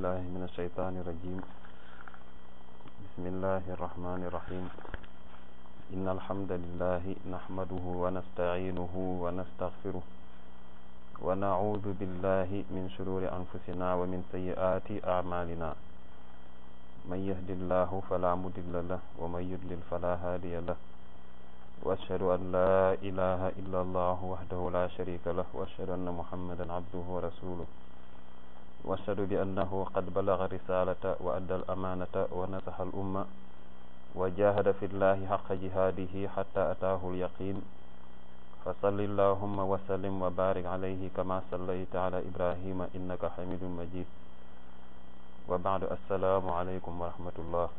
بالله من الشيطان الرجيم بسم الله الرحمن الرحيم إن الحمد لله نحمده ونستعينه ونستغفره ونعوذ بالله من شرور أنفسنا ومن سيئات أعمالنا من يهد الله فلا مضل له ومن يضلل فلا هادي له وأشهد أن لا إله إلا الله وحده لا شريك له وأشهد أن محمدا عبده ورسوله وأشهد بأنه قد بلغ الرسالة وأدى الأمانة ونصح الأمة وجاهد في الله حق جهاده حتى أتاه اليقين فصل اللهم وسلم وبارك عليه كما صليت على إبراهيم إنك حميد مجيد وبعد السلام عليكم ورحمة الله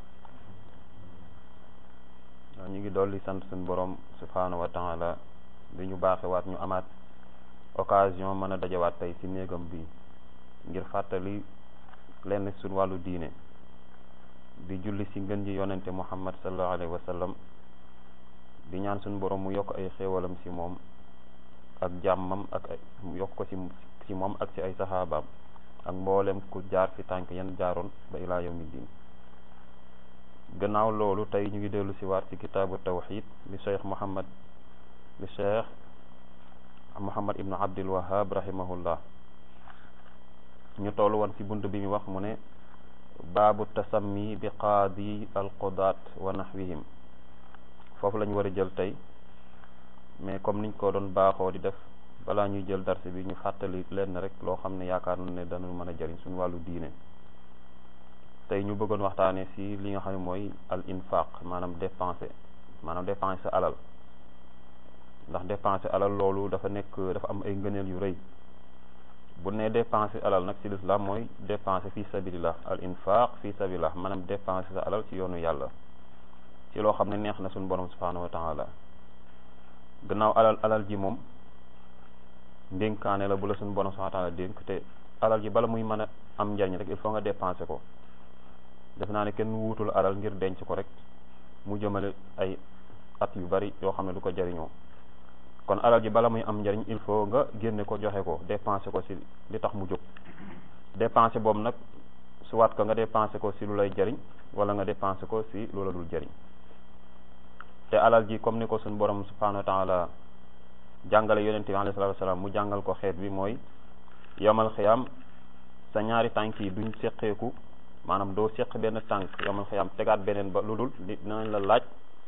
ñu ngi dolli sant suñu borom subhanahu wa taala bi ñu baaxewaat ñu amaat occasion mën a dajawaat tey ci néegam bi ngir fàttali lenn suñ wàllu diine di julli ci ngën ji yonente muhammad sallallahu alayhi wa sallam di ñaan suñu borom mu yokk ay xéewalam ci moom ak jàmmam ak ay yokk ko ci ci moom ak ci ay saxaabaam ak mboolem ku jaar fi tànk yan jaaroon ba ilaa yawmi diin gannaaw loolu tey ñu ngi dellu ci waat ci kitaabu tawxid bi cheikh muhammad bi cheikh muhammad ibnu abdul wahab rahimahullah ñu toll woon ci bunt bi mu wax mu ne baabu tasammi bi qaadi alqudaat wa nahwihim foofu lañu war a jël tey mais comme niñ ko doon baaxoo di def balaa ñuy jël darsi bi ñu fàttali leen rek loo xam ne yaakaar na ne dana mën a jëriñ suñu wàllu diine tey ñu bëggoon waxtaanee ci li nga xam ne mooy al infaq maanaam dépenser maanaam dépenser alal ndax dépenser alal loolu dafa nekk dafa am ay ngëneel yu rëy bu ne dépenser alal nag ci lislaam mooy dépenser fi sabilillah al infaq fi sabilillah maanaam dépenser sa alal ci yoonu yàlla ci loo xam ne neex na suñu borom subhanahu wa taala gannaaw alal alal ji moom ndénkaane la bu la suñu borom subhanahu wa taala dénk te alal ji bala muy mën a am njariñ rek il faut nga dépenser ko def naa ne kenn wuutul alal ngir denc ko rek mu jëmale ay at yu bari yoo xam ne du ko jariñoo kon alal ji bala muy am njariñ il faut nga génne ko joxe ko dépenser ko ci li tax mu jóg dépenser boobu nag soit que nga dépenser ko ci lu lay jariñ wala nga dépenser ko ci lu la dul jariñ te alal ji comme ni ko suñu borom subhanahu wa taala jàngale yonente bi alayhi salatu wasalaam mu jàngal ko xeet bi mooy yomal xiyam sa ñaari tànk yi duñ seqeeku maanaam doo seq benn tànk yomal xiyam tegaat beneen ba lu dul dinañ la laaj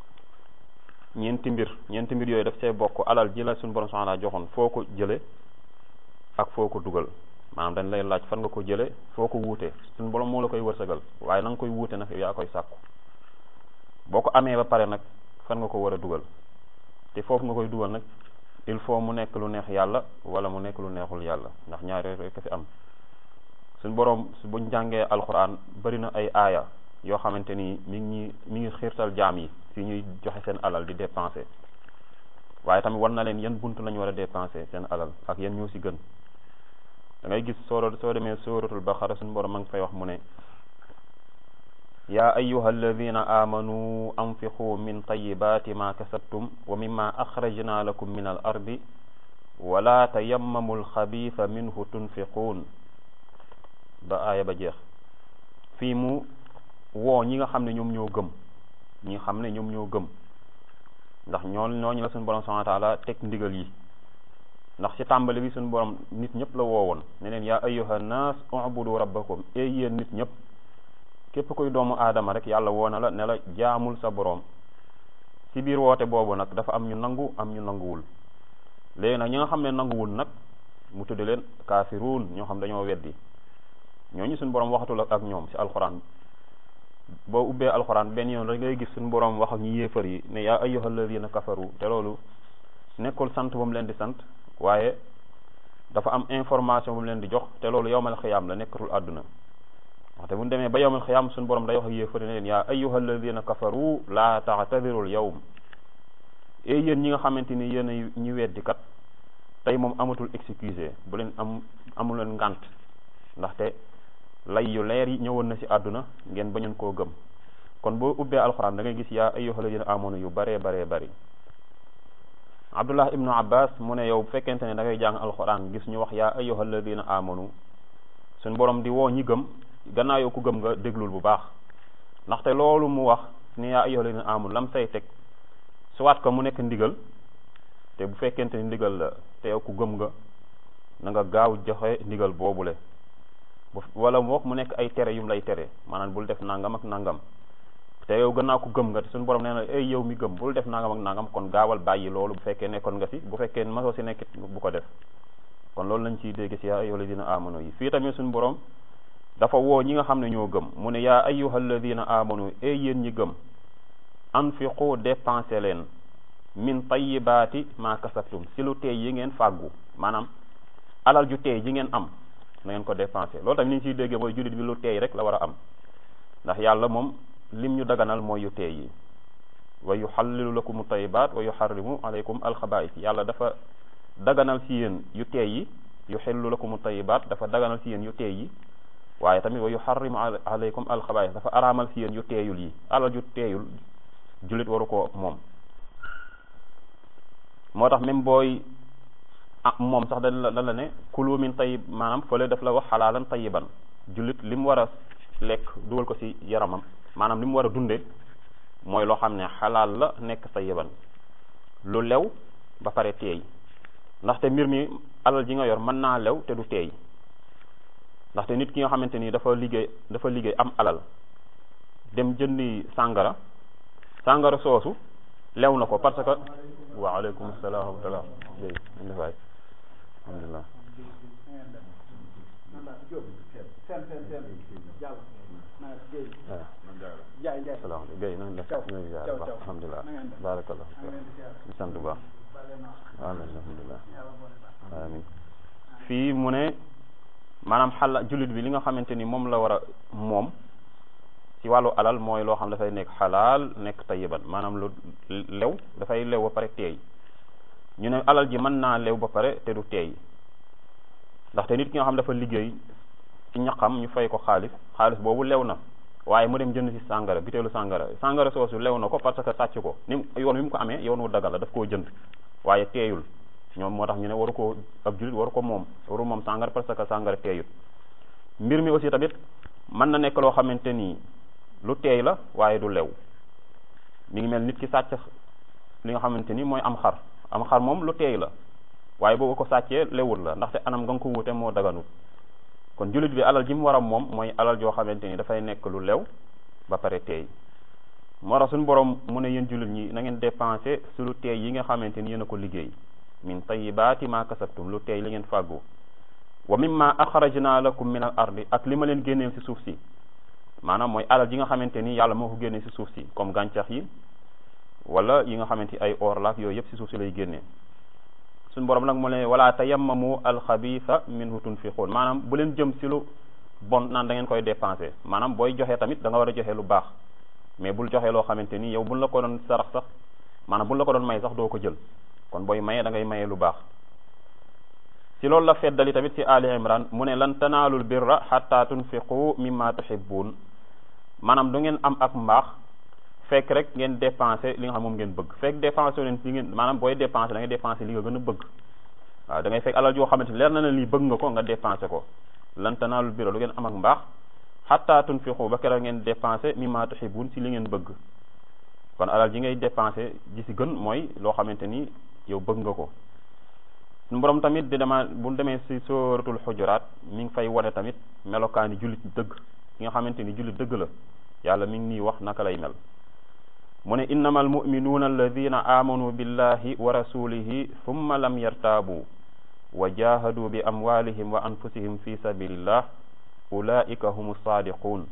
ñeenti mbir ñeenti mbir yooyu daf see bokk alal ji la suñu borom subhanahu joxoon foo ko jële ak foo ko dugal maanaam dañ lay laaj fan nga ko jële foo ko wuute suñu borom moo la koy wërsëgal waaye na nga koy wuute nag yaa koy sàkku boo ko amee ba pare nag fan nga ko war a dugal te foofu nga koy dugal nag il faut mu nekk lu neex yàlla wala mu nekk lu neexul yàlla ndax ñaar yooyu rek fi am suñu borom buñ jàngee alquran bari na ay aaya yoo xamante ni mi ngi mi ngi xiirtal jaam yi si ñuy joxe seen alal di dépenser waaye tamit war na leen yan bunt lañu war a dépenser seen alal ak yan ñoo si gën da ngay gis soo soo demee suratul baqara suñu borom ma ngi fay wax mu ne yaa ayuha alladina amanu anfiqu min tayibati ma kasabtum wa mimma axrajna lakum min al ardi wala tayammamu alxabiisa minhu tunfiquun ba aaya ba jeex fii mu woo ñi nga xam ne ñoom ñoo gëm ñi xam ne ñoom ñoo gëm ndax ñoon ñooñu la suñu borom subhanahu wa taala teg ndigal yi ndax ci tàmbali bi suñu borom nit ñëpp la woowoon ne leen yaa ayyuha nas ubudu rabbakum e yéen nit ñëpp képp koy doomu aadama rek yàlla woo na la ne la jaamul sa borom ci biir woote boobu nag dafa am ñu nangu am ñu nanguwul léegi nag ñi nga xam ne nanguwul nag mu tudde leen kaafiruun ñoo xam dañoo weddi ñooñu suñu borom waxatul ak ñoom ci alxuraan boo ubbee alxuraan benn yoon rek ngay gis suñu borom wax ak ñu yéefar yi ne yaa ayyuha alladina kafaru te loolu nekkul sant ba mu leen di sant waaye dafa am information bu mu leen di jox te loolu yowmal xiyaam la nekkatul àdduna waxte bu ñu demee ba yowmal xiyaam suñu borom day wax ak yéefar yi ne leen yaa ayyuha alladina kafaru laa taatadirul yawm et yéen ñi nga xamante ni yéen a ñu weddi kat tey moom amatul excusé bu leen am amul leen ngànt ndaxte lay yu leer yi ñëwoon na ci àdduna ngeen bañoon koo gëm kon boo ubbee alxuraan da ngay gis yaa ayyuhal ladina amanu yu baree baree bari abdullah ibnu abbas mu ne yow bu fekkente ne da ngay jàng alxuraan gis ñu wax yaa ayyuhal ladina amanu suñ borom di woo ñi gëm gannaaw yow ku gëm nga déglul bu baax ndaxte loolu mu wax ni yaa ayyuhal ladina amanu lam say teg soit que mu nekk ndigal te bu fekkente ni ndigal la te yow ku gëm nga na nga gaaw joxe ndigal boobule bu wala mu wax mu nekk ay tere yum lay tere maanaam bul def nangam ak nangam te yow gannaaw ku gëm nga te suñu borom nee na ay yow mi gëm bul def nangam ak nangam kon gaawal bàyyi loolu bu fekkee nekkoon nga si bu fekkee masoo si nekkit bu ko def kon loolu lañ ciy dégg si yaa ayyuhal ladina amanu yi fii tamit suñu borom dafa woo ñi nga xam ne ñoo gëm mu ne yaa ayyuhal ladina amanu ay yéen ñi gëm anfiqu dépensé leen min tayyibaati ma kasabtum si lu teey yi ngeen fàggu maanaam alal ju teey ji ngeen am na ngeen ko dépensé loolu tamit ni ñu ciy déggee mooy jullit bi lu teey rek la war a am ndax yàlla moom lim ñu daganal mooy yu teey yi wa yuxallilu lakum tayyibaat wa yuxarrimu alaykum alxabaa'is yàlla dafa daganal si yéen yu teey yi yuxillu lakum tayyibaat dafa daganal si yéen yu teey yi waaye tamit wa yuxarrimu alaykum alxabaa'is dafa araamal si yéen yu teeyul yi alal ju teeyul jullit waru ko moom moo tax même booy ah moom sax dañ la dañ la ne kulu min tayyib maanaam fële daf la wax xalaalan tayyiban jullit li mu war a lekk dugal ko ci yaramam maanaam li mu war a dunde mooy loo xam ne xalaal la nekk tayyiban lu lew ba pare teey ndaxte mbir mi alal ji nga yor mën naa lew te du teey ndaxte nit ki nga xamante ni dafa liggéey dafa liggéey am alal dem jëndi sàngara sàngara soosu lew na ko parce que waaleykum salaam wa rahmatullah jëy indi waay alhamdulilah salaam Guèye na nga def ñu ziar baax alhamdulilah barakallah ñu sant bu baax amin alhamdulilah amin fii mu ne maanaam xala jullit bi li nga xamante ni moom la war a moom ci wàllu alal mooy loo xam dafay nekk xalaal nekk tayiban maanaam lu lew dafay lew ba pare teey ñu ne alal ji mën naa lew ba pare te du teey ndaxte nit ki nga xam dafa liggéey ci ñaqam ñu fay ko xaalis xaalis boobu lew na waaye mu dem jënd ci sàngara biteelu sàngara sàngara soosu lew na ko parce que sàcc ko ni yoon wi mu ko amee yoon wu dagal la daf koo jënd waaye teeyul ñoom moo tax ñu ne waru ko ab jullit waru ko moom waru moom sàngara parce que sàngara teeyul mbir mi aussi tamit mën na nekk loo xamante ni lu teey la waaye du lew mi ngi mel nit ki sàcc li nga xamante ni mooy am xar am xar moom lu teey la waaye boobu ko sàccee lewul la ndaxte anam nga nga ko wute moo daganut kon jullit bi alal ji mu war a moom mooy alal joo xamante ni dafay nekk lu lew ba pare teey moo tax suñu borom mu ne yéen jullit ñi na ngeen dépensé su lu teey yi nga xamante ni yéen a ko liggéey min tayyibaati ma kasabtum lu teey li ngeen fàggu wa mimma axrajna lakum min al ardi ak li ma leen génneel ci suuf si maanaam mooy alal ji nga xamante ni yàlla moo ko génnee ci suuf si comme gàncax yi wala yi nga xamante ay or laak yooyu yëpp ci suuf si lay génnee suñu borom nag mu ne wala tayammamu alxabisa minhu tunfiqun maanaam bu leen jëm ci lu bon naan da ngeen koy dépensé maanaam booy joxe tamit da nga war a joxe lu baax mais bul joxe loo xamante ni yow buñ la ko doon sarax sax maanaam buñ la ko doon may sax doo ko jël kon booy maye da ngay maye lu baax ci loolu la feddali tamit ci Ali Imran mu ne lan tanaalul birra xatta tunfiqu mimma tuhibbun maanaam du ngeen am ak mbaax fekk rek ngeen dépensé li nga xam moom ngeen bëgg fekk dépensé leen li ngeen maanaam booy dépensé da ngay dépensé li nga gën a bëgg waaw da ngay fekk alal joo xamante ni leer na ne lii bëgg nga ko nga dépensé ko lan tanaalul birra du ngeen am ak mbaax xatta tunfiqu ba keroog ngeen dépensé mimma tuhibbun ci li ngeen bëgg kon alal ji ngay dépensé ji ci gën mooy loo xamante ni yow bëgg nga ko suñu borom tamit di dema bu demee ci sóoratul xujuraat mi ngi fay wane tamit melokaani jullit dëgg ki nga xamante ni jullit dëgg la yàlla mi ngi nii wax naka lay mel mu ne innama almuminuuna alladina amanu billahi wa rasulihi thumma lam yartaabu wa jahadu bi amwalihim wa anfusihim fi sabilillah ulaika humu saadiquun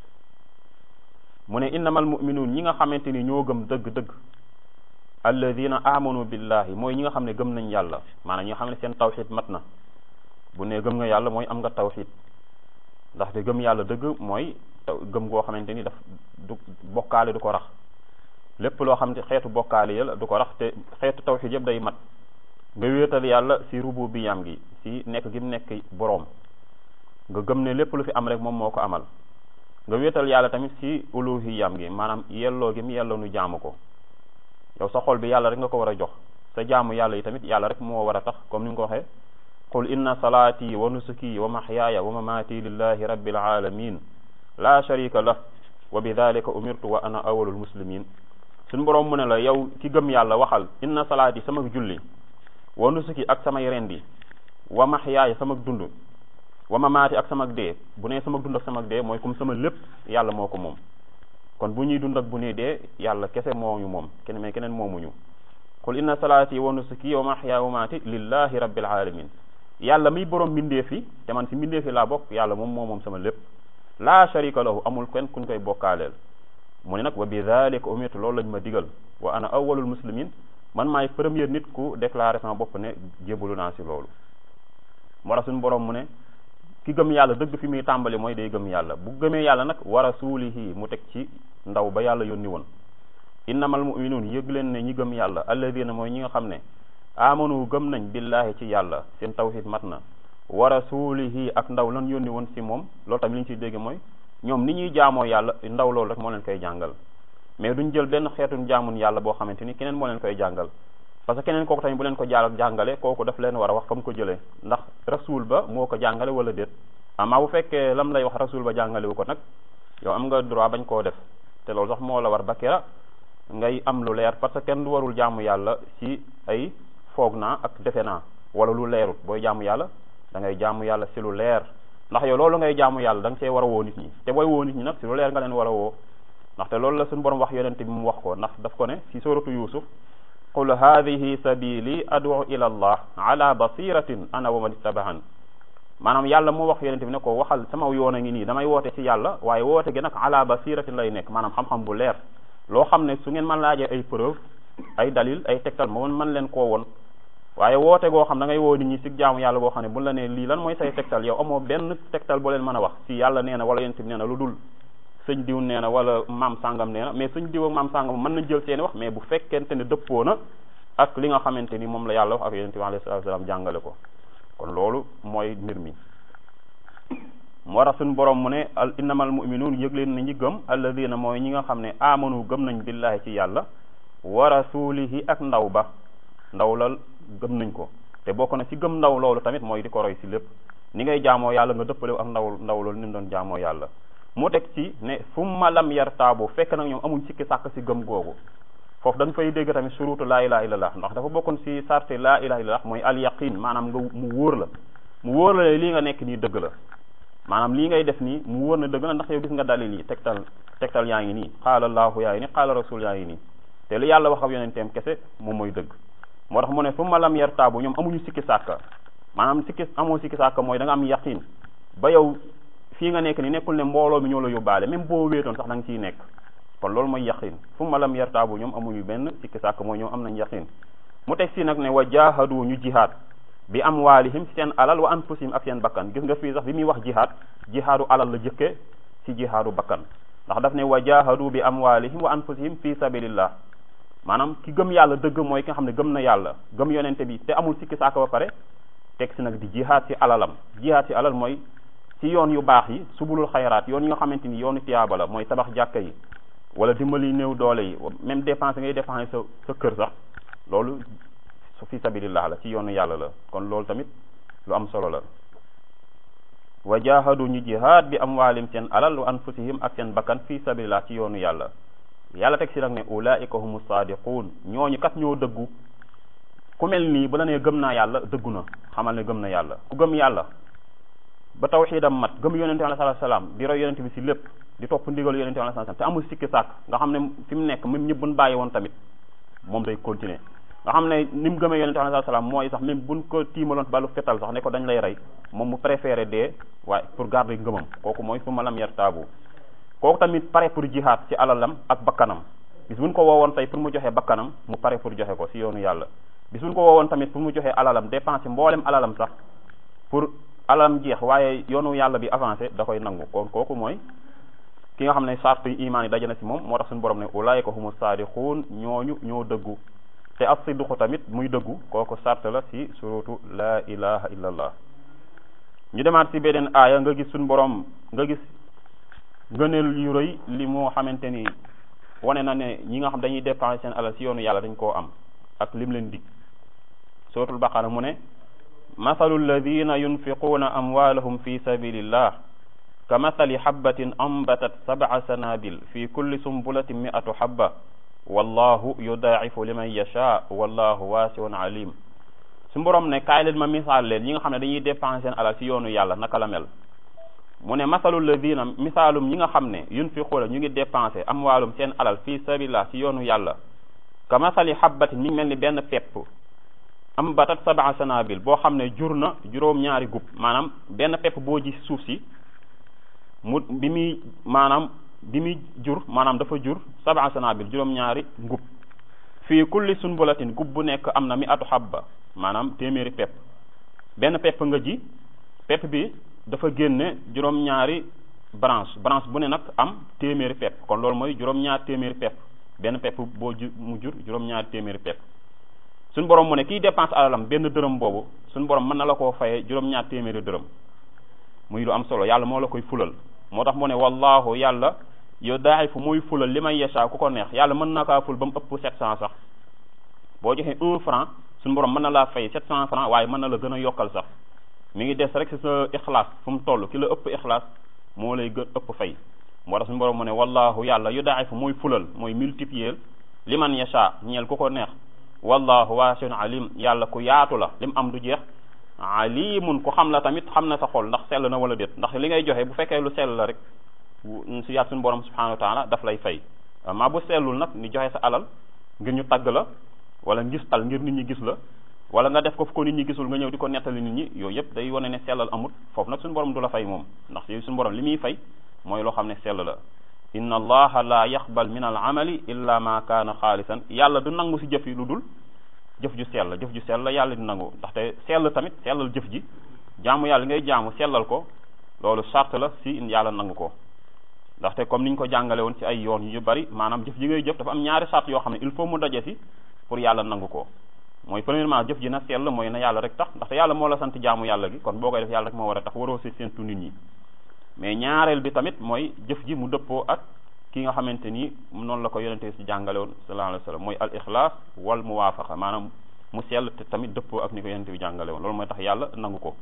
mu ne innama almuminuun ñi nga xamante ni ñoo gëm dëgg-dëgg alladina amanu billahi mooy ñi nga xam ne gëm nañ yàlla maanaam ñi nga xam ne seen tawxid mat na bu ne gëm nga yàlla mooy am nga tawxid ndaxte gëm yàlla dëgg mooy gëm goo xamante ni daf du bokkaale du ko rax lépp loo xam ne xeetu bokkaale yàlla du ko rax te xeetu tawxid yëpp day mat nga wéetal yàlla si rububiyam gi si nekk gi mu nekk boroom nga gëm ne lépp lu fi am rek moom moo ko amal nga wéetal yàlla tamit si uluhiyam gi maanaam yelloo gi mu yelloo nu jaamu ko yow sa xol bi yàlla rek nga ko war a jox sa jaamu yàlla yi tamit yàlla rek moo war a tax comme ni nga ko waxee qul inna salaati wa nusuki wa mahyaaya wa mamaati lillahi rabbil alamin la sharika lah wa bi dalika umirtu wa ana awalul muslimin suñ boroom mu ne la yow ki gëm yàlla waxal inna salaati sama julli wa nusuki ak samay rendi wa mahyaaya sama dund wa mamaati ak sama dee bu nee sama dund ak sama dee mooy comme sama lépp yàlla moo ko moom kon bu ñuy dund ak bu ñuy dee yàlla kese mooñu moom kenn mais keneen moomuñu qul inna salaati wa nusuki wa mahyaaya wa mamaati lillahi rabbil alamin yàlla miy borom mbindeef yi te man si mbindeef yi laa bokk yàlla moom moo moom sama lépp laa sharika lahu amul kenn kuñ koy bokkaaleel mu ne nag wa bi dalika umirtu loolu lañ ma digal wa ana awwalul muslimin man maay premier nit ku déclaré sama bopp ne jébalu naa si loolu moo tax suñu borom mu ne ki gëm yàlla dëgg fi muy tàmbali mooy day gëm yàlla bu gëmee yàlla nag wa rasulihi mu teg ci ndaw ba yàlla yónni woon innamal muminuun yëg leen ne ñi gëm yàlla alladina mooy ñi nga xam ne amanu gëm nañ billahi ci yàlla seen tawhid mat na wa rasulihi ak ndaw lan yónni woon si moom loolu tamit li ñu ciy dégg mooy ñoom ni ñuy jaamoo yàlla ndaw loolu rek moo leen koy jàngal mais duñ jël benn xeetun jaamun yàlla boo xamante ni keneen moo leen koy jàngal parce que keneen kooku tamit bu leen ko jaal jàngale kooku daf leen war a wax fa mu ko jëlee ndax rasul ba moo ko jàngale wala déet amaa bu fekkee lam lay wax rasul ba jàngale wu ko nag yow am nga droit bañ koo def te loolu sax moo la war ba kera ngay am lu leer parce que kenn du warul jaamu yàlla si ay foog naa ak defe naa wala lu leerut booy jaamu yàlla da ngay jaamu yàlla si lu leer ndax yow loolu ngay jaamu yàlla da nga see war a woo nit ñi te booy woo nit ñi nag si lu leer nga leen war a woo ndaxte loolu la suñu borom wax yonente bi mu wax ko ndax daf ko ne si suratu yusuf qul hadihi sabili adu ila allah ala basiratin ana wa man ittabahan maanaam yàlla moo wax yonente bi ne ko waxal sama yoon a ngi nii damay woote ci yàlla waaye woote gi nag ala basiratin lay nekk maanaam xam-xam bu leer loo xam ne su ngeen man laajee ay preuve ay dalil ay tegtal ma man leen koo won waaye woote goo xam da ngay woo nit ñi si jaamu yàlla boo xam ne bu la nee lii lan mooy say tegtal yow amoo benn tegtal boo leen mën a wax si yàlla nee na wala yonent bi nee na lu dul sëñ diw nee na wala maam sàngam nee na mais sëñ diw ak maam sàngam mën nañ jël seeni wax mais bu fekkente ne dëppoo na ak li nga xamante ni moom la yàlla wax ak yonent bi alayhi salaatu salaam jàngale ko kon loolu mooy mbir mi moo tax suñu borom mu ne al innamal muminuun yëg leen na ñi gëm alladina mooy ñi nga xam ne amanu gëm nañ billahi ci yàlla wa rasulihi ak ndaw ba ndaw la gëm nañ ko te bokk na ci gëm ndaw loolu tamit mooy di ko roy ci lépp ni ngay jaamoo yàlla nga dëppalewu ak ndaw ndaw loolu ni mu doon jaamoo yàlla mu teg ci ne summa lam yartaabu fekk nag ñoom amuñ sikki sàkk ci gëm googu foofu da nga fay dégg tamit surutu laa ilaha illallah ndax dafa bokkoon ci sarte laa ilaha illallah mooy al yaqin maanaam nga mu wóor la mu wóor la lii nga nekk nii dëgg la maanaam lii ngay def nii mu wóor na dëgg la ndax yow gis nga dalil yi tegtal tegtal yaa ngi nii qaala allahu yaa ngi nii qaala rasul yaa ngi nii te li yàlla wax ak yonenteem kese moom mooy dëgg moo tax mu ne summa lam yartaabu ñoom amuñu sikki sàkka maanaam sikki amoo sikki sàkka mooy da nga am yaqin ba yow fii nga nekk ni nekkul ne mbooloo mi ñoo la yóbbaale même boo wéetoon sax da nga ciy nekk kon loolu mooy yaqin summa lam yartaabu ñoom amuñu benn sikki sàkka mooy ñoom am nañ yaqin mu teg si nag ne wa jahadu ñu jihaad bi amwaalihim seen alal wa anfusihim ak seen bakkan gis nga fii sax bi muy wax jihaad jihaadu alal la jëkke ci jihaadu bakkan ndax daf ne wa jahadu bi amwaalihim wa anfusihim fi sabilillah maanaam ki gëm yàlla dëgg mooy ki nga xam ne gëm na yàlla gëm yonente bi te amul sikki saaka ba pare teg si nag di jihaad ci alalam jihaad ci alal mooy ci yoon yu baax yi subulul xayraat yoon yi nga xamante ni yoonu tiyaaba la mooy tabax jàkka yi wala dimbali néew doole yi même dépense ngay dépenser sa sa kër sax loolu su fi sabilillah la ci yoonu yàlla la kon loolu tamit lu am solo la wa jahadu ñu jihaad bi amwaalim seen alal wa anfusihim ak seen bakkan fi sabilillah ci yoonu yàlla yàlla teg si nag ne ulaika humu saadiquun ñooñu kat ñoo dëggu ku mel nii bu la nee gëm naa yàlla dëggu na xamal ne gëm na yàlla ku gëm yàlla ba tawxiidam mat gëm yonente bi alayhi salaam di roy yonente bi si lépp di topp ndigal yonente bi alayhi salaam te amul sikki sàkk nga xam ne fi mu nekk même ñëpp buñ bàyyi woon tamit moom day continuer nga xam ne ni mu gëmee yonente bi alayhi salaam mooy sax même buñ ko tiimaloon balu fetal sax ne ko dañ lay rey moom mu préféré dee waaye pour garder ngëmam kooku mooy fu ma lam yar taabu kooku tamit pare pour jihaad ci alalam ak bakkanam bis buñ ko woowoon tey pour mu joxe bakkanam mu pare pour joxe ko si yoonu yàlla bis buñ ko woowoon tamit pour mu joxe alalam dépenser mboolem alalam sax pour alalam jeex waaye yoonu yàlla bi avancé da koy nangu kon kooku mooy ki nga xam ne sart yi imaan yi daje na si moom moo tax suñu borom ne ulaayika humu saadiquun ñooñu ñoo dëggu te as sidqu tamit muy dëggu kooku sart la si surutu la ilaha illa allah ñu demaat si beneen aaya nga gis suñu borom nga gis ngëneel yu rëy li moo xamante ni wane na ne ñi nga xam dañuy dépenser seen alal si yoonu yàlla dañ koo am ak lim leen dig suratul baqara mu ne mathalu alladina yunfiquuna amwaalahum fi sabilillah ka mathali habbatin ambatat sab'a sanabil fi kulli sumbulatin mi'atu habba wallahu yudaa'ifu liman yasha wallahu waasi'un alim su borom ne kaay leen ma misaal leen ñi nga xam ne dañuy dépenser seen alal ci yoonu yàlla naka la mel mu ne masalu ladina misaalum ñi nga xam ne yunfiquuna ñu ngi dépenser amwaalum seen alal fi sabilillah ci yoonu yàlla ka masali habbatin mi ngi mel ni benn pepp am batat sab'a sanabil boo xam ne jur na juróom-ñaari gub maanaam benn pepp boo ji suuf si mu bi muy maanaam bi muy jur maanaam dafa jur sab'a sanabil juróom-ñaari ngub fii kulli sunbulatin gub bu nekk am na mi atu habba maanaam téeméeri pepp benn pepp nga ji pepp bi dafa génne juróom-ñaari branche branche bu ne nag am téeméeri pepp kon loolu mooy juróom-ñaar téeméeri pepp benn pepp boo ju mu jur juróom-ñaari téeméeri pepp suñ borom mu ne kiy dépense alalam benn dërëm boobu suñ borom mën na la koo fayee juróom-ñaar téeméeri dërëm muy lu am solo yàlla moo la koy fulal moo tax mu ne wallahu yàlla yow daay fu muy fulal li may yesha ku ko neex yàlla mën na kaa ful ba mu ëpp sept cent sax boo joxee un franc suñ borom mën na laa fay sept cent franc waaye mën na la gën a yokkal sax mi ngi des rek si sa ixlaas fu mu toll ki la ëpp ixlaas moo lay gën ëpp fay moo tax suñu borom mu ne wallahu yàlla yu daay fu muy fulal mooy multiplier li man yasha ñeel ku ko neex wallahu waasiun alim yàlla ku yaatu la lim am du jeex alimun ku xam la tamit xam na sa xol ndax sell na wala déet ndax li ngay joxe bu fekkee lu sell la rek si yaat suñu borom subhanahu wa taala daf lay fay maa bu sellul nag ni joxe sa alal ngir ñu tagg la wala ngistal ngir nit ñi gis la wala nga def ko fu ko nit ñi gisul nga ñëw di ko nettali nit ñi yooyu yëpp day wane ne sellal amut foofu nag suñu borom du la fay moom ndax suñu borom li muy fay mooy loo xam ne sell la inna allaha la yaqbal min al amali illa ma kaana xaalisan yàlla du nangu si jëf yi lu dul jëf ju sell jëf ju sell la yàlla di nangu ndaxte sell tamit sellal jëf ji jaamu yàlla ngay jaamu sellal ko loolu sart la si yàlla nangu ko ndaxte comme niñ ko jàngale woon ci ay yoon yu bari maanaam jëf ji ngay jëf dafa am ñaari sart yoo xam ne il faut mu daje si pour yàlla nangu ko mooy premièrement jëf ji na sell mooy na yàlla rek tax ndaxte yàlla moo la sant jaamu yàlla gi kon boo koy def yàlla rek moo war a tax waroo si séentu nit ñi mais ñaareel bi tamit mooy jëf ji mu dëppoo ak ki nga xamante ni noonu la ko yonente si jàngale woon sallallahu alayhi wa sallam mooy al ixlaas wal muwaafaqa maanaam mu sell te tamit dëppoo ak ni ko yonente bi jàngale woon loolu mooy tax yàlla nangu ko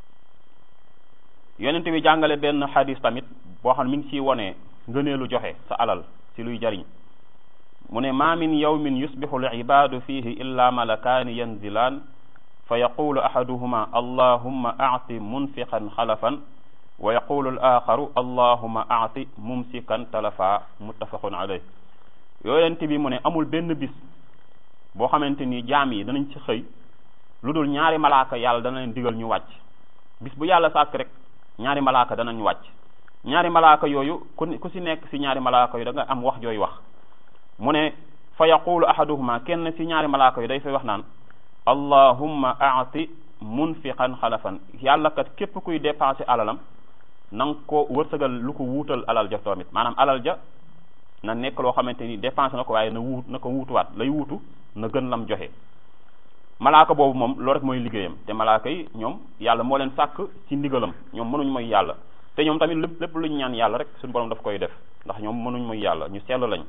yonente bi jàngale benn xadis tamit boo xam ne mi ngi ciy wone ngëneelu joxe sa alal si luy jariñ mu ne ma min yawmin yusbixu al ibadu fihi illa malakaani yanzilaan fa yaqulu ahaduhuma allahumma aati munfiqan xalafan wa yaqulu al axaru allahuma aati mumsikan talafa muttafaqun alayh yonent bi mu ne amul benn bis boo xamante ni jaam yi danañ ci xëy lu dul ñaari malaaka yàlla dana leen digal ñu wàcc bis bu yàlla sàkk rek ñaari malaaka danañ wàcc ñaari malaaka yooyu ku ku si nekk si ñaari malaaka yu da nga am wax jooy wax mu ne fa yaqulu ahaduhuma kenn si ñaari malaaka yu day fay wax naan allahumma aati munfiqan xalafan yàlla kat képp kuy dépensé alalam na nga ko wërsëgal lu ko wuutal alal ja tamit maanaam alal ja na nekk loo xamante ni dépensé na ko waaye na wuut na ko wuutuwaat lay wuutu na gën lam joxe malaaka boobu moom loolu rek mooy liggéeyam te malaaka yi ñoom yàlla moo leen sàkk ci ndigalam ñoom mënuñ mooy yàlla te ñoom tamit lépp lépp luñ ñaan yàlla rek suñu borom daf koy def ndax ñoom mënuñ mooy yàlla ñu sell lañ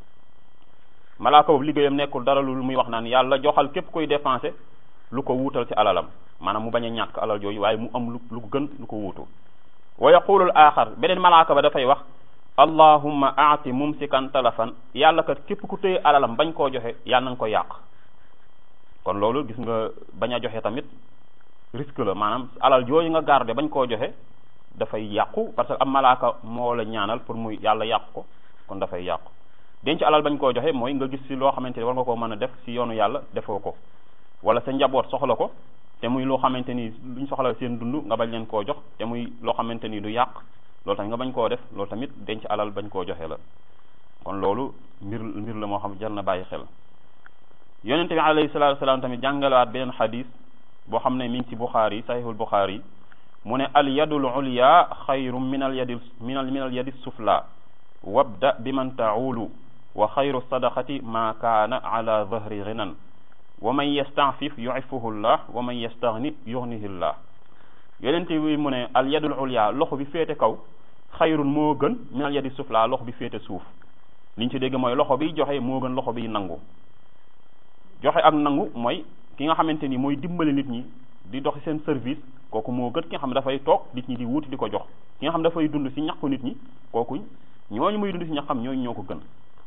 malaaka boobu liggéeyam nekkul dara lu muy wax naan yàlla joxal képp koy dépensé lu ko wuutal ci alalam maanaam mu bañ a ñàkk alal jooju waaye mu am lu lu ko gën lu ko wuutu wa yaqulul axar beneen malaaka ba dafay wax allahumma aati mumsikan talafan yàlla kat képp ku téye alalam bañ koo joxe yàlla nañ ko yàq kon loolu gis nga bañ a joxe tamit risque la maanaam alal jooju nga garder bañ koo joxe dafay yàqu parce que am malaaka moo la ñaanal pour muy yàlla yàq ko kon dafay yàqu denc alal bañ koo joxe mooy nga gis ci loo xamante ni war nga koo mën a def ci yoonu yàlla defoo ko wala sa njaboot soxla ko te muy loo xamante ni luñ soxla seen dund nga bañ leen koo jox te muy loo xamante ni du yàq loolu tamit nga bañ koo def loolu tamit denc alal bañ koo joxe la kon loolu mbir mbir la moo xam jar na bàyyi xel yonente bi alayhi salatu wasalaam tamit jàngalawaat beneen xadis boo xam ne mi ngi ci buxaari sahihul buxaari mu ne al yadul ulya xayru min al yadi min al min al yadi sufla wabda bi man taulu wa xayru sadaqati ma kaana ala dhahri ghinan wa man yastafif yuifuhu llah wa man yastaghni yughnihi llah yonente bi mu ne al yadul ulya loxo bi féete kaw xayrun moo gën min al yadi sufla loxo bi féete suuf liñ ci dégg mooy loxo biy joxe moo gën loxo biy nangu joxe ak nangu mooy ki nga xamante ni mooy dimbali nit ñi di dox seen service kooku moo gën ki nga xam ne dafay toog nit ñi di wuti di ko jox ki nga xam ne dafay dund si ñàkku nit ñi kooku ñooñu muy dund si ñaxam ñooñu ñoo ko gën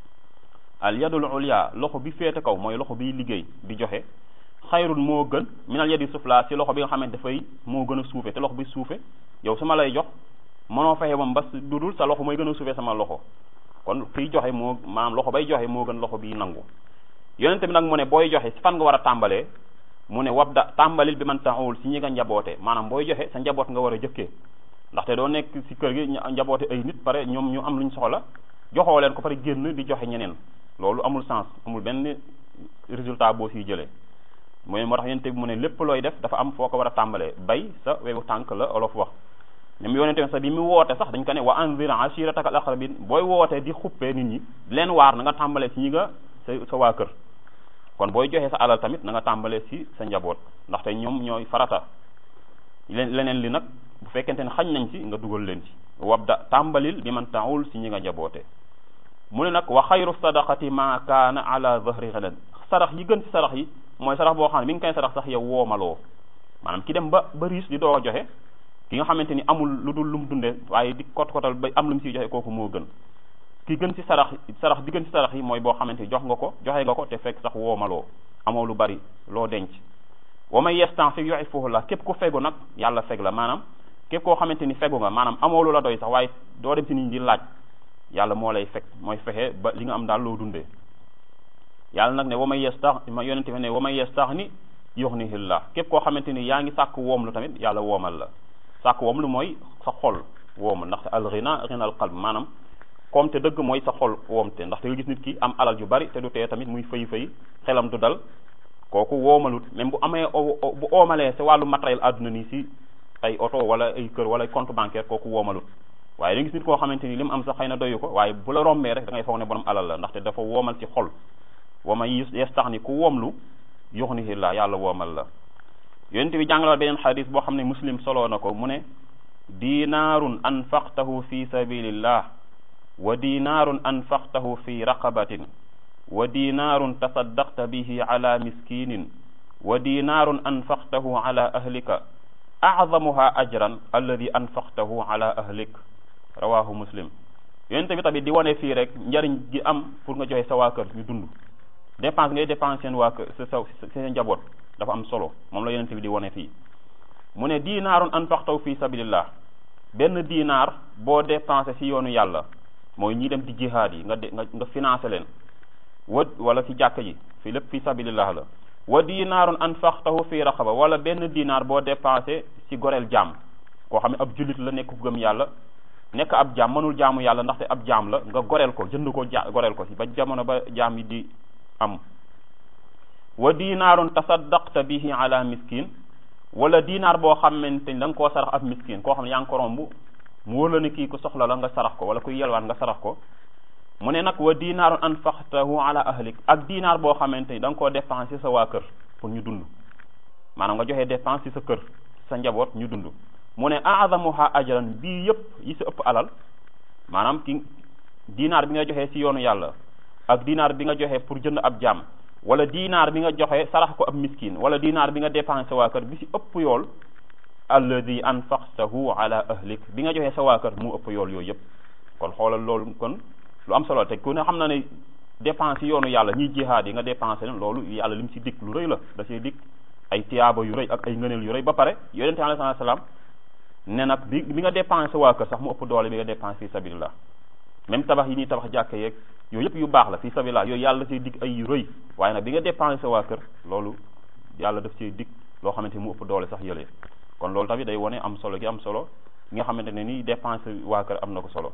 al yadul ulya loxo bi féete kaw mooy loxo biy liggéey di joxe xayrun moo gën minal yadi sufla si loxo bi nga xamante dafay moo gën a suufe te loxo bi suufe yow su ma lay jox mënoo fexe moom bas dudul sa loxo mooy gën a suufe sama loxo kon kiy joxe moo maanaam loxo bay joxe moo gën loxo bi nangu yonente bi nag mu ne booy joxe si fan nga war a tàmbalee mu ne wabda tàmbalil bi man taxawul si ñi nga njaboote maanaam booy joxe sa njaboot nga war a jëkkee ndaxte doo nekk si kër gi njaboote ay nit pare ñoom ñu am luñ soxla joxoo leen ko pare génn di joxe ñeneen loolu amul sens amul benn résultat boo siy jëlee mooy moo tax yonente bi mu ne lépp looy def dafa am foo ko war a tàmbalee bay sa wewu tànk la olof wax ñoom yonente bi sax bi mu woote sax dañ ko ne wa anzir ashirataka al aqrabin booy woote di xuppee nit ñi leen waar na nga tàmbalee si ñi nga sa sa waa kër kon booy joxe sa alal tamit na nga tàmbalee si sa njaboot ndaxte ñoom ñooy farata leen leneen li nag bu fekkente ne xañ nañ ci nga dugal leen ci wabda tàmbalil bi man taawul si ñi nga njaboote mu ne nag wa xayru sadaqati ma kaana ala zahri ghanan sarax yi gën ci sarax yi mooy sarax boo xam ne bi nga koy sarax sax yow woomaloo maanaam ki dem ba ba riis di doo a joxe ki nga xamante ni amul lu dul lu mu dunde waaye di kot kotal ba am lu mu siy joxe kooku moo gën ki gën ci sarax sarax bi gën ci sarax yi mooy boo xamante ni jox nga ko joxe nga ko te fekk sax woomaloo amoo lu bari loo denc wa may yastanfik yu'iffuhu la képp ku fegu nag yàlla feg la maanaam képp koo xamante ni fegu nga maanaam amoo lu la doy sax waaye doo dem si nit ñi di laaj yàlla moo lay fekk mooy fexe ba li nga am daal loo dundee yàlla nag ne wa may yastax ma yonente fi ne wa may yastaxni yuxnihillah képp koo xamante ni yaa ngi sàkk woom lu tamit yàlla woomal la sàkk woom lu mooy sa xol woomal ndaxte al ghina ghina al qalb maanaam comme te dëgg mooy sa xol woomte ndaxte nga gis nit ki am alal yu bari te du tee tamit muy fay fay xelam du dal kooku woomalut même bu amee bu oomalee si wàllu matériel àdduna nii si ay oto wala ay kër wala compte bancaire kooku woomalut waaye da gis nit koo xamante ni li mu am sax xëy na doyu ko waaye bu la rombee rek da ngay foog ne borom alal la ndaxte dafa woomal ci xol wa ma yastaxni ku woomlu yuxnihi la yàlla woomal la yonent bi jàngalal beneen xadis boo xam ne muslim soloo na ko mu ne dinaarun anfaqtahu fi sabilillah wa dinaarun anfaqtahu fi raqabatin wa dinaarun tasaddaqta bihi ala miskinin wa dinaarun anfaqtahu ala ahlika a'zamuha ajran alladi anfaqtahu ala ahlik rawahu muslim yonente bi tamit di wane fii rek njariñ gi am pour nga joxe sa waa kër ñu dund dépense ngay dépense seen waa kër sa sa seen njaboot dafa am solo moom la yonente bi di wane fii mu ne dinaarun anfaqtahu fi sabilillah benn dinaar boo dépensé si yoonu yàlla mooy ñi dem di jihaad yi nga de nga nga financé leen wa wala ci jàkk ji fi lépp fi sabilillah la wa dinaarun anfaqtahu fi raqaba wala benn dinaar boo dépensé ci goreel jaam koo xam ne ab jullit la nekk ku gëm yàlla nekk ab jaam mënul jaamu yàlla ndaxte ab jaam la nga goreel ko jënd ko ja goreel ko ci ba jamono ba jaam yi di am wa dinaarun tasaddaqta bihi ala miskin wala dinaar boo xamante ni da nga koo sarax ab miskin koo xam ne yaa ngi ko romb mu wóor la ne kii ku soxla la nga sarax ko wala kuy yelwaan nga sarax ko mu ne nag wa dinaarun anfaqtahu ala ahlik ak dinaar boo xamante ni da nga koo dépense sa waa kër pour ñu dund maanaam nga joxe dépense ci sa kër sa njaboot ñu dund mu ne a'zamuha ajran bii yëpp yi si ëpp alal maanaam ki dinaar bi nga joxe ci yoonu yàlla ak dinaar bi nga joxe pour jënd ab jaam wala dinaar bi nga joxe sarax ko ab miskin wala dinaar bi nga dépensé sa waa kër bi si ëpp yool alladi anfaqtahu ala ahlik bi nga joxe sa waa kër mu ëpp yool yooyu yëpp kon xoolal loolu kon lu am solo te ku ne xam na ne dépense yoonu yàlla ñiy jihaad yi nga dépensé leen loolu yàlla lim si dikk lu rëy la da see dikk ay tiyaaba yu rëy ak ay ngëneel yu rëy ba pare yonente alayhi salaam ne nag bi bi nga dépensé waa kër sax mu ëpp doole bi nga dépensé fi sabilillah même tabax yi ñuy tabax jàkka yeeg yooyu yëpp yu baax la fi sabilillah yooyu yàlla da see dikk ay yu rëy waaye nag bi nga dépensé waa kër loolu yàlla daf see dikk loo xamante mu ëpp doole sax yëlee kon loolu tamit day wone am solo gi am solo gi nga xamante ne nii dépensé waa kër am na ko solo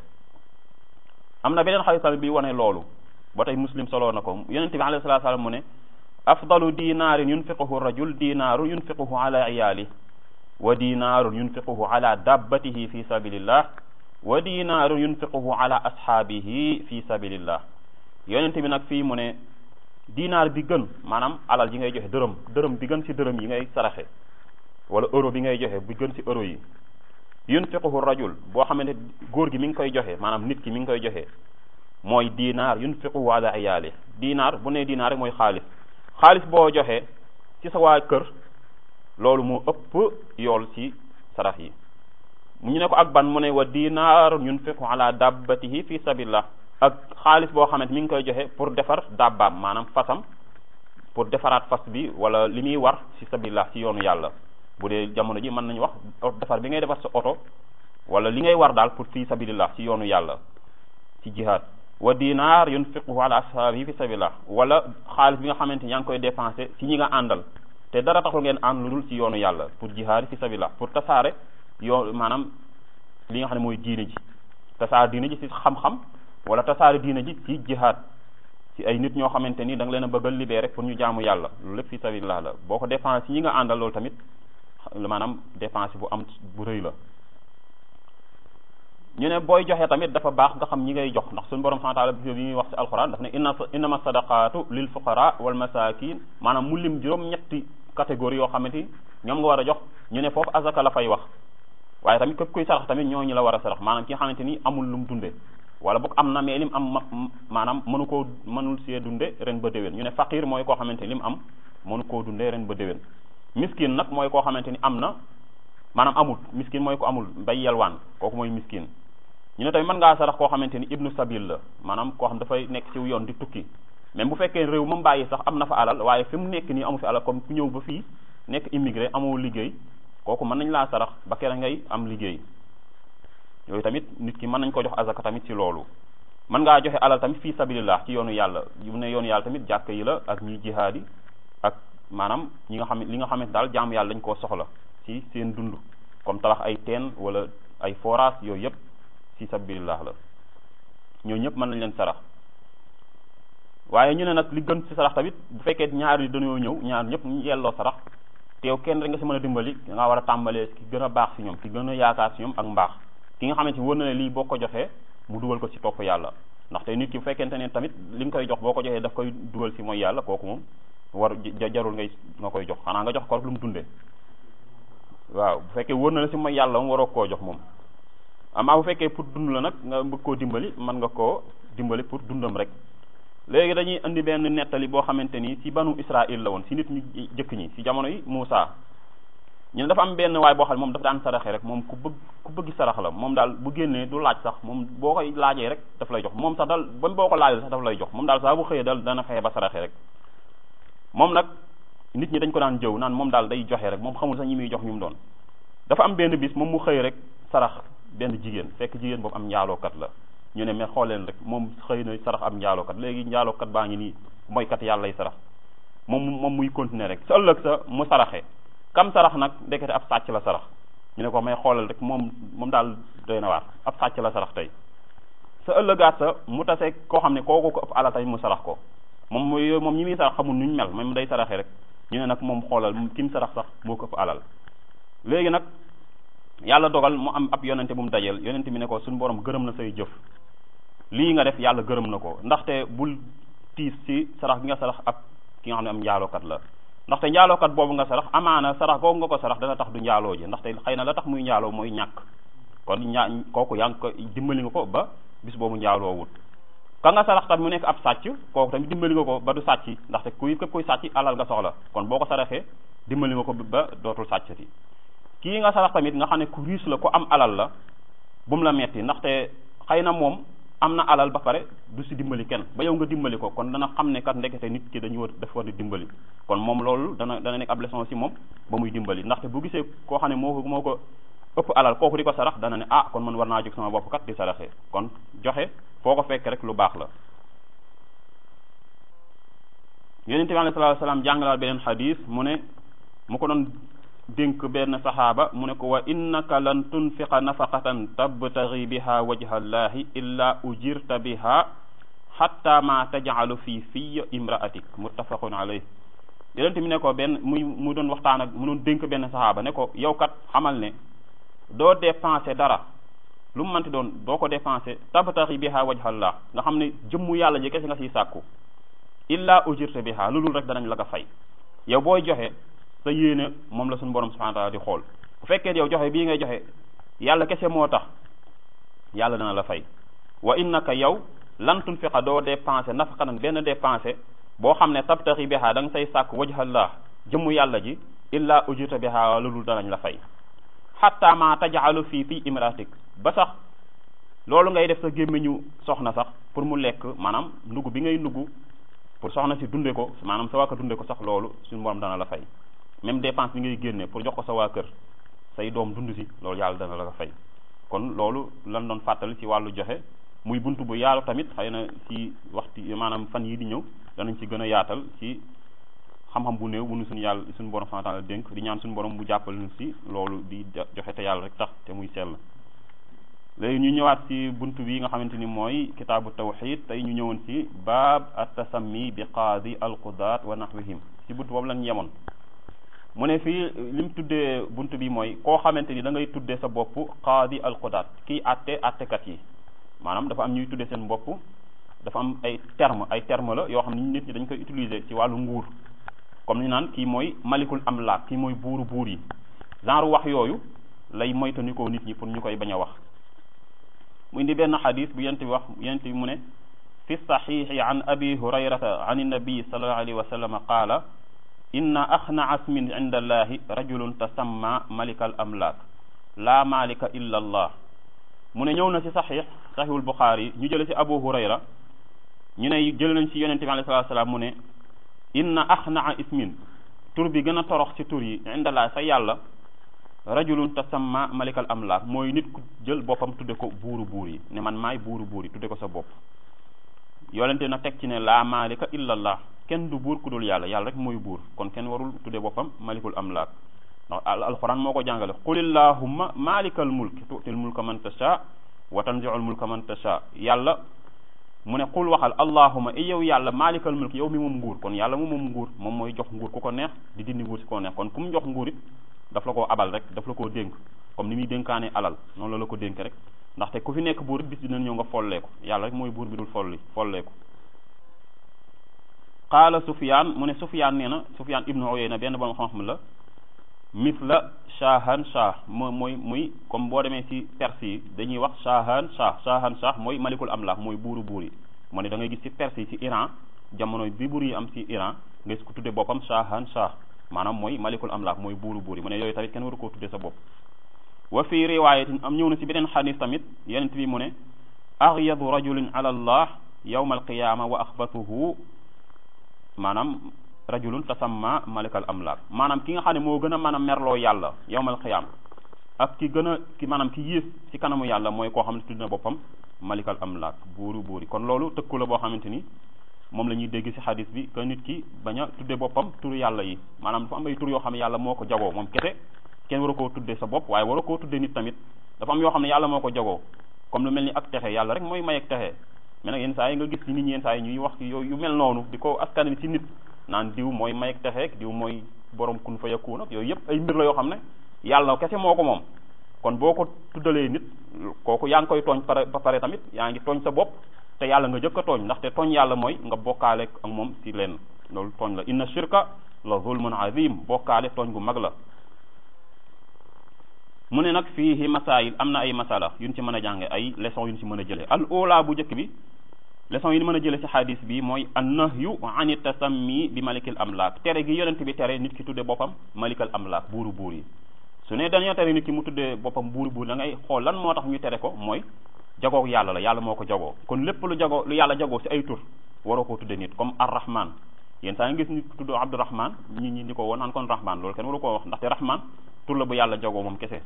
am na beneen xadis tamit bi wane loolu ba tey muslim solo na ko yonente bi alayhi salatu salaam mu ne afdalu dinaarin yunfiquhu rajul dinaarun yunfiquhu ala iyaali wa dinaarun yunfiquhu ala dabbatihi fi sabilillah wa dinaarun yunfiquhu ala ashaabihi fi sabilillah yonente bi nag fii mu ne dinaar bi gën maanaam alal yi ngay joxe dërëm dërëm bi gën ci dërëm yi ngay saraxe wala euro bi ngay joxe bi gën ci euro yi yunfiquhu rajul boo xamante góor gi mi ngi koy joxe maanaam nit ki mi ngi koy joxe mooy dinaar yunfiquhu ala iyaali dinaar bu ne dinaar rek mooy xaalis xaalis boo joxe ci sa waa kër loolu moo ëpp yool ci sarax yi ñu ne ko ak ban mu ne wa dinaar yunfiqu ala dabbatihi fi sabilillah ak xaalis boo xamante mi ngi koy joxe pour defar dabbaam maanaam fasam pour defaraat fas bi wala li muy war ci sabilillah ci yoonu yàlla bu dee jamono ji mën nañu wax defar bi ngay defar sa oto wala li ngay war daal pour fi sabilillah ci yoonu yàlla ci jihad wa dinaar yunfiquhu ala ashaabihi fi sabilillah wala xaalis bi nga xamante ni yaa ngi koy dépensé ci ñi nga àndal te dara taxul ngeen ànd lu dul ci yoonu yàlla pour jihad fi sabilillah pour tasaare yoo maanaam li nga xam ne mooy diine ji tasaare diine ji ci xam-xam wala tasaare diine ji ci jihad ci ay nit ñoo xamante ni da nga leen a bëgg a libérer pour ñu jaamu yàlla loolu lépp fi sabilillah la boo ko dépensé ci ñi nga àndal loolu tamit maanaam dépense bu am bu rëy la ñu ne booy joxe tamit dafa baax nga xam ñi ngay jox ndax suñu borom subhanahu wa ta'ala bi ñuy wax ci alquran daf ne inna innama sadaqatu lil fuqara wal masakin maanaam mu lim juróom ñetti catégorie yoo xamante ni ñoom nga war a jox ñu ne foofu azaka la fay wax waaye tamit képp kuy sarax tamit ñooñu la war a sarax maanaam ki nga xamante ni amul lu mu dunde wala boog am na mais lim am maanaam mënu koo mënul see dunde ren ba déwén ñu ne faqir mooy koo xamante ni lim am mënu koo dunde ren ba déwén miskin nag mooy koo xamante ni am na maanaam amul miskin mooy ko amul bay yelwaan kooku mooy miskin ñu ne tamit mën ngaa sarax koo xamante ni ibnu sabil la maanaam koo xam dafay nekk ci yoon di tukki même bu fekkee réew moom bàyyi sax am na fa alal waaye fi mu nekk nii amu fi alal comme ku ñëw ba fii nekk immigré amoo liggéey kooku mën nañ laa sarax ba kera ngay am liggéey yooyu tamit nit ki mën nañ ko jox azaka tamit ci loolu mën ngaa joxe alal tamit fii sabilillah ci yoonu yàlla yu ne yoonu yàlla tamit jàkk yi la ak ñuy jihaadi ak maanaam ñi nga xam li nga xamante daal jaamu yàlla dañ koo soxla ci seen dund comme tabax ay teen wala ay forage yooyu yëpp fi sabilillah la ñoo ñëpp mën nañ leen sarax waaye ñu ne nag li gën ci sarax tamit bu fekkee ñaar yi dañoo ñëw ñaar ñëpp ñu yelloo sarax te yow kenn rek nga si mën a dimbali da ngaa war a tàmbalee ki gën a baax si ñoom ki gën a yaakaar si ñoom ak mbaax ki nga xamante ni wër na ne lii boo ko joxee mu dugal ko ci topp yàlla ndaxte nit ki bu fekkente ne tamit li nga koy jox boo ko joxee daf koy dugal si mooy yàlla kooku moom war jarul ngay nga koy jox xanaa nga jox ko rek lu mu dundee waaw bu fekkee wër na la si mooy yàlla moom waroo koo jox moom amaa bu fekkee pour dund la nag nga bëgg koo dimbali mën nga koo dimbali pour dundam rek léegi dañuy indi benn nettali boo xamante ni ci banu Israël la woon ci nit ñu jëkk ñi ci jamono yi Muusa ñu ne dafa am benn waay boo xam ne moom dafa daan saraxe rek moom ku bëgg ku bëgg sarax la moom daal bu génnee du laaj sax moom boo koy laajee rek daf lay jox moom sax daal ba boo ko laajee sax daf lay jox moom daal saa bu xëyee daal dana fexe ba saraxe rek moom nag nit ñi dañ ko daan jëw naan moom daal day joxe rek moom xamul sax ñi muy jox ñu mu doon dafa am benn bis moom mu xëy rek sarax benn jigéen fekk jigéen boobu am njaalookat la ñu ne mais xool leen rek moom xëy na sarax am njaalookat léegi njaalookat baa ngi nii mooy kat yàlla lay sarax moom moom muy continuer rek sa ëllëg sa mu saraxe kam sarax nag ndekete ab sàcc la sarax ñu ne ko may xoolal rek moom moom daal doy na waar ab sàcc la sarax tey sa ëllëgaat sa mu tase koo xam ne kooku ko ëpp alal tamit mu sarax ko moom mooy moom ñi muy sarax xamul nuñ mel moom day saraxe rek ñu ne nag moom xoolal ki mu sarax sax moo ko ëpp alal léegi nag yàlla dogal mu am ab yonente bu mu dajeel yonente bi ne ko suñu borom gërëm na say jëf lii nga def yàlla gërëm na ko ndaxte bul tiis ci sarax bi nga sarax ak ki nga xam ne am njaalookat la ndaxte njaalookat boobu nga sarax amaana sarax googu nga ko sarax dana tax du njaaloo ji ndaxte xëy na la tax muy njaaloo mooy ñàkk kon ñaa kooku yaa ngi ko dimbali nga ko ba bis boobu njaaloo wut ka nga sarax tamit mu nekk ab sàcc kooku tamit dimbali nga ko ba du sàcc ndaxte kuy képp kuy sàcc alal nga soxla kon boo ko saraxee dimbali nga ko ba dootul sàccati kii nga sarax tamit nga xam ne ku riche la ku am alal la bu mu la metti ndaxte xëy na moom am na alal ba pare du si dimbali kenn ba yow nga dimbali ko kon dana xam ne kat ndekete nit ki dañu war daf war di dimbali kon moom loolu dana dana nekk ab leçon si moom ba muy dimbali ndaxte bu gisee koo xam ne moo ko moo ko ëpp alal kooku di ko sarax dana ne ah kon man war naa jóg sama bopp kat di saraxe kon joxe foo ko fekk rek lu baax la yonente bi alayhi salaatu salaam jàngalaal beneen xadis mu ne mu ko doon dénk benn saxaaba mu ne ko wa innaka lan tunfiqa nafaqatan tabtagi biha wajha llahi illa ujirta biha xatta ma tajcalu fi fiy imraatik muttafaqun alayh yonente mi ne ko benn muy mu doon waxtaan ak mu doon dénk benn saxaaba ne ko yow kat xamal ne doo dépensé dara lu mu mënti doon doo ko dépensé tabtagi biha wajha llah nga xam ne jëmmu yàlla ji kese nga siy sàkku illa ujirta biha lu dul rek danañ la ko fay yow booy joxe sa yéene moom la suñu borom subhanahu wa ta'ala di xool bu fekkee yow joxe bii ngay joxe yàlla kese moo tax yàlla dana la fay wa innaka yow lan tunfiqa doo dépensé nafaqatan benn dépensé boo xam ne tabtaxi biha da nga say sàkk wajhallah jëmmu yàlla ji illa ujita biha lu dul danañ la fay xatta ma tajalu fii fii imratik ba sax loolu ngay def sa gémmiñu soxna sax pour mu lekk maanaam ndugg bi ngay ndugg pour soxna si dunde ko maanaam sa waa kër dunde ko sax loolu suñu borom dana la fay même dépense bi ngay génne pour jox ko sa waa kër say doom dund si loolu yàlla dana la ko fay kon loolu lan doon fàttali ci wàllu joxe muy bunt bu yaalu tamit xëy na ci waxtu maanaam fan yi di ñëw danañ ci gën a yaatal ci xam-xam bu néew bu nu suñu yàlla suñu borom subhanahu wa ta'ala dénk di ñaan suñu borom bu jàppal ñu ci loolu di joxe te yàlla rek tax te muy sell léegi ñu ñëwaat ci bunt bi nga xamante ni mooy kitaabu tawxid tey ñu ñëwoon ci baab at-tasammi bi qaadi al-qudaat wa nahwihim ci bunt boobu lañ yemoon mu ne fii li mu tuddee bunt bi mooy koo xamante ni da ngay tuddee sa bopp qaadi al-qudaat kii àtte àttekat yi maanaam dafa am ñuy tuddee seen bopp dafa am ay terme ay terme la yoo xam ne nit ñi dañ koy utiliser ci wàllu nguur comme ni naan kii mooy malikul amlaak kii mooy buuru buur yi genre wax yooyu lay moytandikoo nit ñi pour ñu koy bañ a wax mu indi benn xadis bu yent bi wax yent bi mu ne fi saxiixi an abi hurayrata an innabii sallallahu alayhi wa sallam qaala inna axnaa asmin inda allahi rajulun tasamma malikal amlaak laa malika illa allah mu ne ñëw na ci saxiix saxiixul buxaari ñu jële ci abu hurayra ñu ne jële nañ ci yonente bi alayhi salaatu salaam mu ne inna axnaa ismin tur bi gën a torox ci tur yi inda allahi sa yàlla rajulun tasamma malikal amlaak mooy nit ku jël boppam tudde ko buuru buur yi ne man maay buuru buur yi tudde ko sa bopp yolente na teg ci ne laa malika illallah kenn du buur ku dul yàlla yàlla rek mooy buur kon kenn warul tudde boppam malikul amlaak ndax alquran moo ko jàngale qul illahumma malikal mulk tu'til mulka man tasha wa tanzi'ul mulka man tasha yàlla mu ne qul waxal allahumma i yow yàlla malikal mulk yow mi moom nguur kon yàlla moom moom nguur moom mooy jox nguur ku ko neex di dindi nguur si ko neex kon ku mu jox nguur it daf la koo abal rek daf la koo dénk comme ni muy dénkaane alal noonu la la ko dénk rek ndaxte ku fi nekk buur bis dina ñëw nga folleeku yàlla rek mooy buur bi dul folli folleeku qaala sufyaan mu ne sufyaan nee na sufyaan ibnu uyayna benn borom xam-xam la misla shahan shah moo mooy muy comme boo demee ci perse yi dañuy wax shahan shah shahan shah mooy malikul amlaak mooy buuru buur yi moo ne da ngay gis ci perse yi ci Iran jamono bi buur yi am ci Iran nga gis ko tudde boppam shahan shah maanaam mooy malikul amlaak mooy buuru buur yi mu ne yooyu tamit kenn waru koo tudde sa bopp wa fi riwaayatin am ñëw na ci beneen xadis tamit yenent bi mu ne aghyadu rajulin ala allah yawma alqiyama wa axbatuhu maanaam rajulun tasamma malikal amlaak maanaam ki nga xam ne moo gën a mën a merloo yàlla yawmal qiyaama ak ki gën a ki maanaam ki yées ci kanamu yàlla mooy koo xam ne tudd na boppam malikal amlaak buuru buuri kon loolu tëkku la boo xamante ni moom la ñuy dégg ci xadis bi que nit ki bañ a tudde boppam turu yàlla yi maanaam dafa am ay tur yoo xam ne yàlla moo ko jagoo moom kese kenn war a koo tudde sa bopp waaye war a koo tudde nit tamit dafa am yoo xam ne yàlla moo ko jagoo comme lu mel ni ak texe yàlla rek mooy may ak texe mais nag yenn saa yi nga gis ci nit ñi yenn saa yi ñuy wax yooyu yu mel noonu di ko askan bi ci nit naan diw mooy may ak texeek diw mooy borom kun fa yakun ak yooyu yëpp ay mbir la yoo xam ne yàlla kese moo ko moom kon boo ko tuddalee nit kooku yaa ngi koy tooñ pare ba pare tamit yaa ngi tooñ sa bopp te yàlla nga jëkk a tooñ ndaxte tooñ yàlla mooy nga bokkaale ak moom ci leen loolu tooñ la inna shirka la zulmun azim bokkaale tooñ gu mag la mu ne nag fii masaayil am na ay masala yuñ ci mën a jànge ay leçon yuñ ci mën a jële al ula bu njëkk bi leçon yi ni mën a jële ci xadis bi mooy an nahyu ani tasammi bi malikil amlaak tere gi yonent bi tere nit ki tudde boppam malikal amlaak buuru buur yi su ne dañoo tere nit ki mu tudde boppam buuru buur da ngay xool lan moo tax ñu tere ko mooy jagoo yàlla la yàlla moo ko jagoo kon lépp lu jagoo lu yàlla jagoo ci ay tur waroo koo tudde nit comme arrahman yéen saa nga gis nit tudd abdurahman ñi ñi di ko woon naan kon rahman loolu kenn waru koo wax ndaxte rahman tur la bu yàlla jagoo moom kese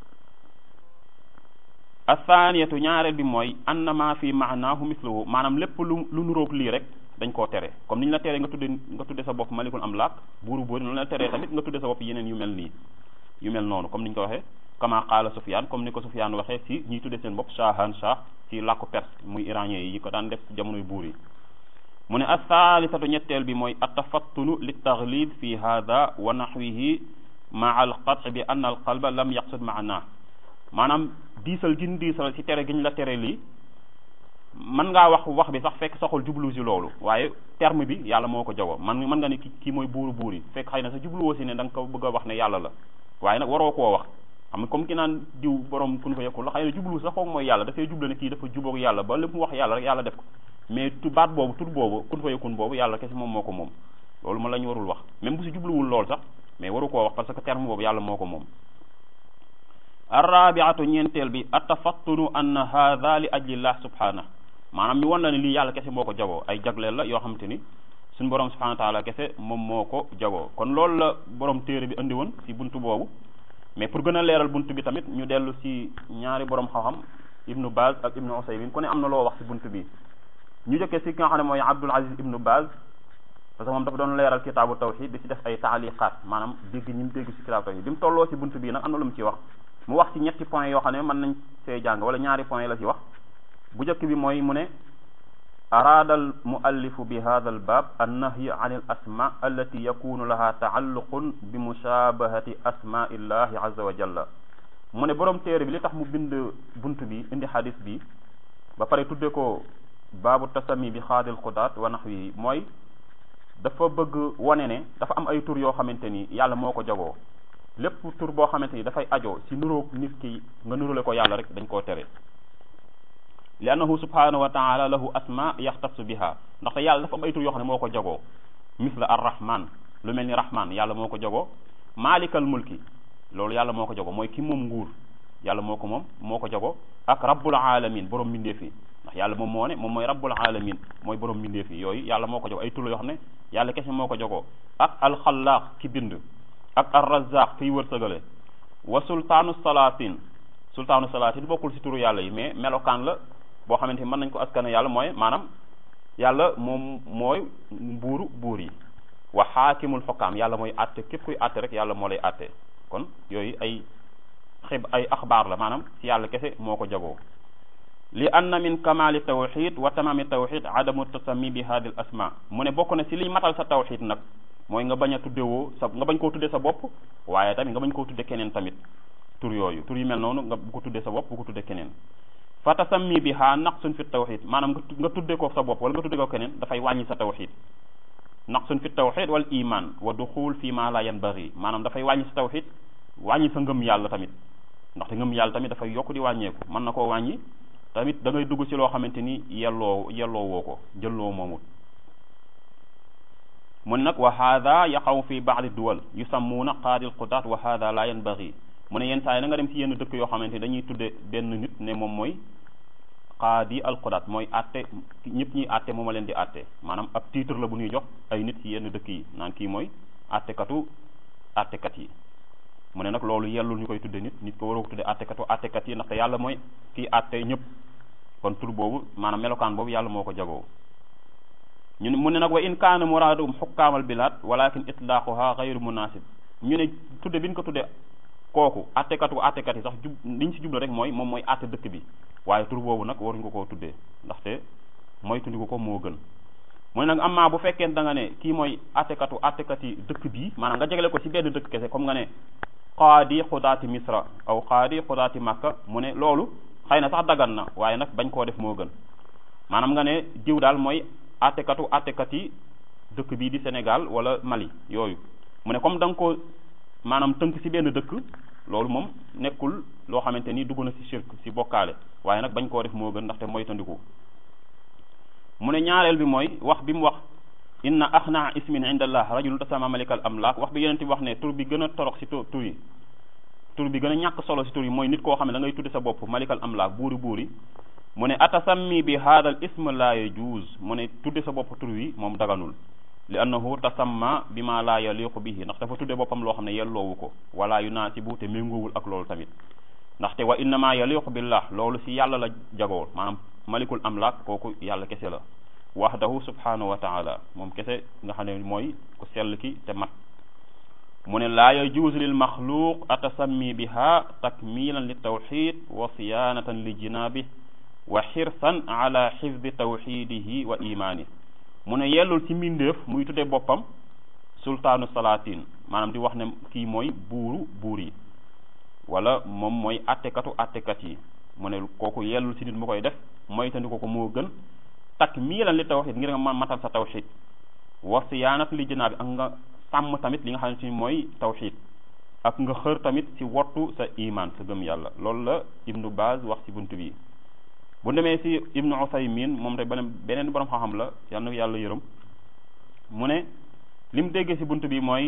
athaniyatu ñaareel bi mooy annama fi maanaahu misluhu maanaam lépp lu lu nuroog lii rek dañ koo tere comme ni ñu la teree nga tudde nga tudde sa bopp malikul amlaak buuru buuri noonu la teree tamit nga tudde sa bopp yeneen yu mel nii yu mel noonu comme ni ñu ko waxee kama qaala Sufyaan comme ni ko Sufyaan waxee ci ñiy tudde seen bopp shahan shah ci làkku perse muy iranien yi ko daan def ci jamonoy buur yi mu ne athaalisatu ñetteel bi mooy attafattunu li taglid fi hada wa nahwihi maa al qat'i bi anna al qalba lam yaqsud maana maanaam diisal gin diisal ci tere gi ñu la tere lii mën ngaa wax wax bi sax fekk soxul jublu si loolu waaye terme bi yàlla moo ko jagoo man mën nga ne ki kii mooy buuru buur yi fekk xëy na sa jubluwoo si ne da nga ko bëgg a wax ne yàlla la waaye nag waroo koo wax xam nga comme ki naan diw borom kun fa yekkul la xëy na jublu sax foog mooy yàlla dafay jublu ne kii dafa jubóog yàlla ba lépp mu wax yàlla rek yàlla def ko mais tu baat boobu tur boobu kun fa yekkun boobu yàlla kese moom moo ko moom loolu ma la ñu warul wax même bu si jubluwul lool sax mais waru koo wax parce que terme boobu yàlla moo ko moom arrabiatu ñeenteel bi atafattunu anna hadha li ajlillah subhanahu maanaam ñu won la ne lii yàlla kese moo ko jagoo ay jagleel la yoo xamante ni suñu borom subhanahu wa taala kese moom moo ko jagoo kon loolu la borom téere bi andi woon ci buntu boobu mais pour gën a leeral buntu bi tamit ñu dellu ci ñaari borom xam-xam ibnu Baz ak ibnu Usaymin ku ne am na loo wax ci buntu bi ñu jëkkee ci ki nga xam ne mooy Abdul Aziz ibnu Baz parce que moom dafa doon leeral kitaabu tawxid di ci def ay taaliqaat maanaam dégg ñi mu dégg ci kitaabu tawxid bi mu tolloo ci buntu bii nag am na lu mu ci wax mu wax ci ñetti point yoo xam ne mën nañ see jàng wala ñaari point la ci wax bu njëkk bi mooy mu ne araada al muallifu bi hada al baab annahyi an al asma allati yakunu laha taalluqun bi mushabahati asmai llahi azza wa jalla mu ne borom téere bi li tax mu bind bunt bi indi xadis bi ba pare tudde ko baabu tasami bi xaadil xudaat wa naxwi mooy dafa bëgg wane ne dafa am ay tur yoo xamante ni yàlla moo ko jagoo lépp tur boo xamante ni dafay ajoo si nuróog nit ki nga nurule ko yàlla rek dañ koo tere li annahu subhanahu wa taala lahu asma yaxtasu biha ndaxte yàlla dafa am ay tur yoo xam ne moo ko jagoo misla ar rahman lu mel ni rahman yàlla moo ko jagoo maalikal mulki loolu yàlla moo ko jagoo mooy ki moom nguur yàlla moo ko moom moo ko jagoo ak rabbul alamin borom mbindeef yi ndax yàlla moom moo ne moom mooy rabbul alamin mooy borom mbindeef yi yooyu yàlla moo ko jagoo ay tur yoo xam ne yàlla kese moo ko jagoo ak alxalaaq ki bind ak ar razaq kiy wërsëgale wa sultaanu salaatin sultaanu salaatin bokkul si turu yàlla yi mais melokaan la boo xamante ni mën nañ ko askane yàlla mooy maanaam yàlla moom mooy buuru buur yi wa xaakimul xokkaam yàlla mooy àtte képp kuy àtte rek yàlla moo lay àtte kon yooyu ay xib ay axbaar la maanaam si yàlla kese moo ko jagoo li anna min kamali tawxid wa tamami tawxid adamu tasami bi hadi l asma mu ne bokk na si liy matal sa tawxid nag mooy nga bañ a tuddewoo sa nga bañ koo tudde sa bopp waaye tamit nga bañ koo tudde keneen tamit tur yooyu tur yu mel noonu nga bu ko tudde sa bopp bu ko tudde keneen fa tasammi bi ha naqsun fi tawxid maanaam nga tudde ko sa bopp wala nga tudde ko keneen dafay wàññi sa tawxid naqsun fi tawxid wal iman wa duxul fi ma la yanbaghi maanaam dafay wàññi sa tawxid wàññi sa ngëm yàlla tamit ndaxte ngëm yàlla tamit dafay yokk di wàññeeku mën na koo wàññi tamit da ngay dugg ci loo xamante ni yelloo yelloo woo ko jëlloo moomut mu ne nag wa hada yaqaw fi baadi duwal yusammuuna qaadi alqudaat wa hada la yanbaghi mu ne yenn saa yi na nga dem ci yenn dëkk yoo xamante ni dañuy tudde benn nit ne moom mooy qaadi alqudaat mooy atte ñëpp ñuy atte mooma leen di atte maanaam ab titre la bu ñuy jox ay nit ci yenn dëkk yi naan kii mooy attekatu attekat yi mu ne nag loolu yellul ñu koy tudde nit nit ko waroo ko tudde attekatu attekat yi ndaxte yàlla mooy kii atte ñëpp kon tur boobu maanaam melokaan boobu yàlla moo ko jagoo ñu ne mu ne nag wa in kaana muraadum xukkaamal bilaad walakin itlaaquha gayru munasib ñu ne tudde bi ñu ko tudde kooku attekatu attekat yi sax jub liñ si jublu rek mooy moom mooy atte dëkk bi waaye tur boobu nag waruñu ko koo tuddee ndaxte mooy tundiku ko moo gën mu ne nag amaa bu fekkee da nga ne kii mooy attekatu attekat yi dëkk bii maanaam nga jegele ko si benn dëkk kese comme nga ne qaadi xudaati misra aw qaadi xudaati makka mu ne loolu xëy na sax dagan na waaye nag bañ koo def moo gën maanaam nga ne diw daal mooy attekatu attekat yi dëkk bii di Sénégal wala Mali yooyu mu ne comme da nga ko maanaam tënk si benn dëkk loolu moom nekkul loo xamante ni dugg na si shirk si bokkaale waaye nag bañ koo def moo gën ndaxte mooy tandiku mu ne ñaareel bi mooy wax bi mu wax inna axnaa ismin inda allah rajulun tasama malikal amlaak wax bi yeneen ti wax ne tur bi gën a torox si tur yi tur bi gën a ñàkk solo si tur yi mooy nit koo xam ne da ngay tudde sa bopp malikal amlaak buuri buuri mu ne atasammi bi haadal ism la yajuuz mu ne tudde sa bopp tur wi moom daganul li annahu tasamma bi ma la yaliqu bihi ndax dafa tudde boppam loo xam ne yelloowu ko wala yunaasibu te méngoowul ak loolu tamit ndaxte wa innama yaliqu billah loolu si yàlla la jagoo maanaam malikul amlaak kooku yàlla kese la wahdahu subhanahu wa taala moom kese nga xam ne mooy ku sell ki te mat mu ne laa yajuuzu lil maxluuq atasammi biha takmilan li tawxid wa siyaanatan li jinaabi wa xirsan ala xifdi tawxidihi wa imaani mu ne yellul ci mbindeef muy tudde boppam sultaanu salaatin maanaam di wax ne kii mooy buuru buur yi wala moom mooy attekatu attekat yi mu ne kooku yellul ci nit mu koy def moytandi ko ko moo gën takmilan li tawxid ngir nga ma matal sa tawxid wa siyaanat li jinaabi ak nga sàmm tamit li nga xam ne mooy tawxid ak nga xër tamit ci wottu sa iman sa gëm yàlla loolu la ibnu Baaz wax ci buntu bi bu demee ci ibnu Usaymin moom te beneen beneen borom xam-xam la yal na yàlla yërëm mu ne li mu déggee ci buntu bi mooy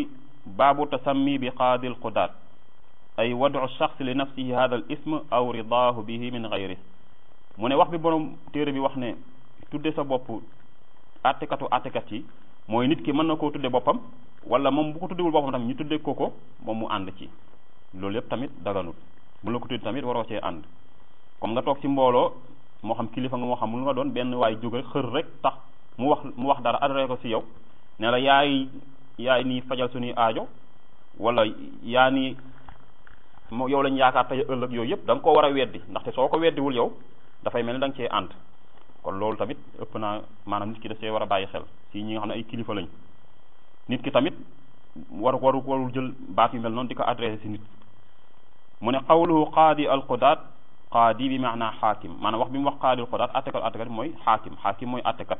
baabu tasammi bi qaadi alqudaat ay wadu shaxs li nafsihi hada al ism aw ridaahu bihi min gayri mu ne wax bi borom téere bi wax ne tudde sa bopp attekatu attekat yi mooy nit ki mën na koo tudde boppam wala moom bu ko tuddewul boppam tamit ñu tudde ko ko moom mu ànd ci loolu yëpp tamit daganut bu la ko tudde tamit waroo cee ànd comme nga toog ci mbooloo moo xam kilifa nga moo xam lu nga doon benn waay jóg rek xër rek tax mu wax mu wax dara adressé ko ci yow ne la yaay yaay nii fajal suñuy aajo wala yaa nii moo yow lañ yaakaar tey ëllëg yooyu yëpp da nga koo war a weddi ndaxte soo ko weddiwul yow dafay mel ni da nga cee ànd kon loolu tamit ëpp naa maanaam nit ki da see war a bàyyi xel si ñi nga xam ne ay kilifa lañ nit ki tamit war waru warul jël baat yu mel noonu di ko adressé si nit mu ne qawluhu qaadi alqudaat qaadi bi maanaa xaakim maanaam wax bi mu wax qaadi alqudaat attekat attekat mooy xaakim xaakim mooy attekat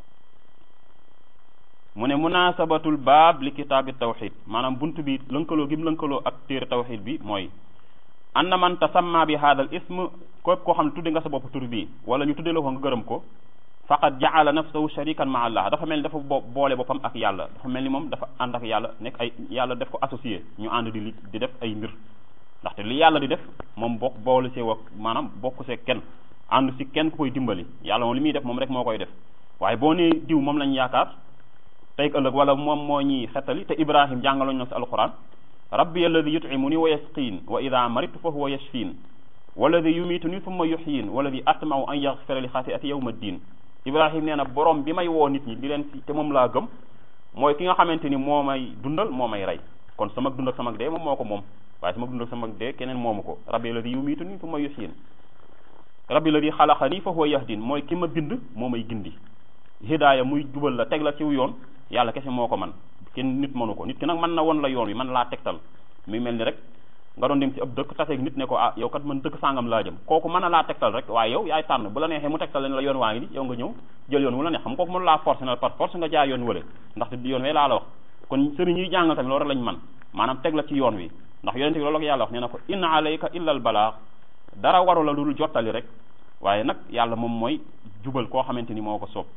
mu ne munasabatul baab li kitaabi tawxid maanaam buntu bi lënkaloo gi mu lënkaloo ak téere tawxid bi mooy anna man tasamma bi hada al ism képp koo xam ne tudde nga sa bopp tur bii wala ñu tudde la ko nga gërëm ko faqad jaala nafsahu sharikan ma allah dafa mel ni dafa bo boole boppam ak yàlla dafa mel ni moom dafa ànd ak yàlla nekk ay yàlla def ko associé ñu ànd di li di def ay mbir ndaxte li yàlla di def moom bokk boole see wak maanaam bokk see kenn ànd si kenn ku koy dimbali yàlla moom li muy def moom rek moo koy def waaye boo nee diw moom lañ yaakaar tey ëllëg wala moom moo ñuy xettali te ibrahim jàngaloñ na si alquran rabbi alladi yutimuni wa yasqiin wa ida maritu fa huwa yashfiin walladi yumituni thumma yuxyin walladi atmau an yaxfira li xatiati yawma ddin ibrahim nee na borom bi may woo nit ñi di leen si te moom laa gëm mooy ki nga xamante ni moo may dundal moo may rey kon sama dund ak sama dee moom moo ko moom waaye sama dund ak sama dee keneen moomu ko rabbi alladi yumituni thumma yuxyin rabbi alladi xalaqani fa huwa yahdin mooy ki ma bind moo may gindi hidaaya muy jubal la teg la ciw yoon yàlla kese moo ko man kenn nit mënu ko nit ki nag mën na won la yoon wi man laa tegtal mi mel ni rek nga doon dem ci ab dëkk taseeg nit ne ko ah yow kat man dëkk sàngam laa jëm kooku mën na laa tegtal rek waaye yow yaay tànn bu la neexee mu tegtal leen la yoon waa ngi ni yow nga ñëw jël yoon wu la neex xam kooku mënu laa force na par force nga jaar yoon wële ndaxte yoon wee laa la wax kon sëriñ yi jàngal tamit loolu rek lañ man maanaam teg la ci yoon wi ndax yonente bi loolu la ko yàlla wax nee na ko inna alayka illa al balaax dara waru la dul jottali rek waaye nag yàlla moom mooy jubal koo xamante ni moo ko soob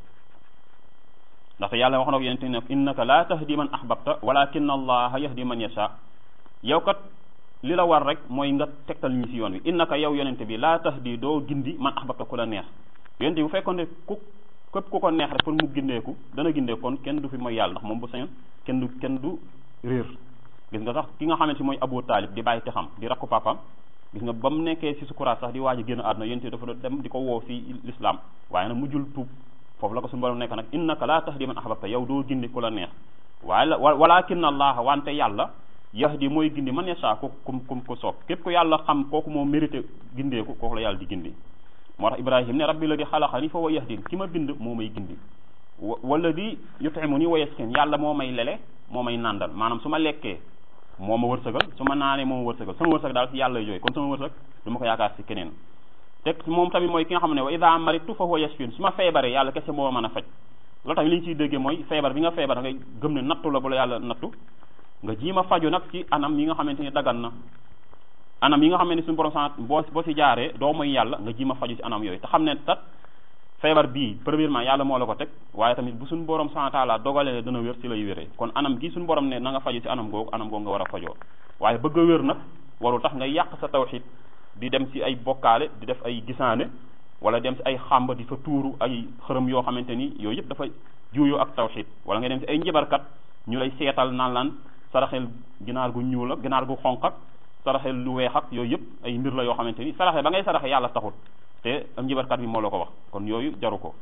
ndaxte yàlla wax na ko yonente ne innaka la tahdi man ahbabta walakin allaha yahdi man yasha yow kat li la war rek mooy nga tegtal ñi si yoon wi innaka yow yonente bi la tahdi doo gindi man ahbabta ku la neex yonente bi bu fekkoon ne ku képp ku ko neex rek pour mu gindeeku dana gindeeku kon kenn du fi mooy yàlla ndax moom bu sañoon kenn du kenn du réer gis nga sax ki nga xamante ni mooy Abu Taalib di bàyyi te xam di rakku papam gis nga ba mu nekkee si sukuraat sax di waaj a génn àdduna yonente dafa doon dem di ko woo si l'islam waaye nag mujjul tuub foofu la ko suñu borom nekk nag innaka la tahdi man ahbabta yow doo gindi ku la neex waaye la walakin allah wante yàlla yahdi mooy gindi man yasha ku kum kum ko soob képp ku yàlla xam kooku moo mérité gindeeku kooku la yàlla di gindi moo tax ibrahim ne rabbi la di xalaqani fa wa yahdin ki ma bind moo may gindi wala di yutimuni wa yaskin yàlla moo may lele moo may nàndal maanaam su ma lekkee moo ma wërsëgal su ma naanee moo ma wërsëgal sama wërsëg daal si yàlla jooy kon sama wërsëg du ma ko yaakaar si keneen te moom tamit mooy ki nga xam ne wa ida maritu fa huwa yashfin su ma feebaree yàlla kese moo mën a faj loolu tamit li ñu ciy déggee mooy feebar bi nga feebar da ngay gëm ne nattu la bu la yàlla nattu nga jiima faju nag ci anam yi nga xamante ni dagan na anam yi nga xam ne suñu borom sant boo boo si jaaree doo mooy yàlla nga jiima faju ci anam yooyu te xam ne tat feebar bii premièrement yàlla moo la ko teg waaye tamit bu suñu borom sant taala dogalee ne dana wér ci lay wéree kon anam gi suñu borom ne na nga faju ci anam googu anam googu nga war a fajoo waaye bëgg a wér nag warul tax nga yàq sa tawxid di dem ci ay bokkaale di def ay gisaane wala dem ci ay xàmba di fa tuuru ay xërëm yoo xamante ni yooyu yëpp dafa juuyoo ak tawxid wala nga dem ci ay njibarkat ñu lay seetal naan laan saraxel ginaar gu ñuul ak ginaar gu xonq ak saraxel lu weex ak yooyu yëpp ay mbir la yoo xamante ni saraxe ba ngay saraxe yàlla taxul te am njibarkat bi moo la ko wax kon yooyu jaru ko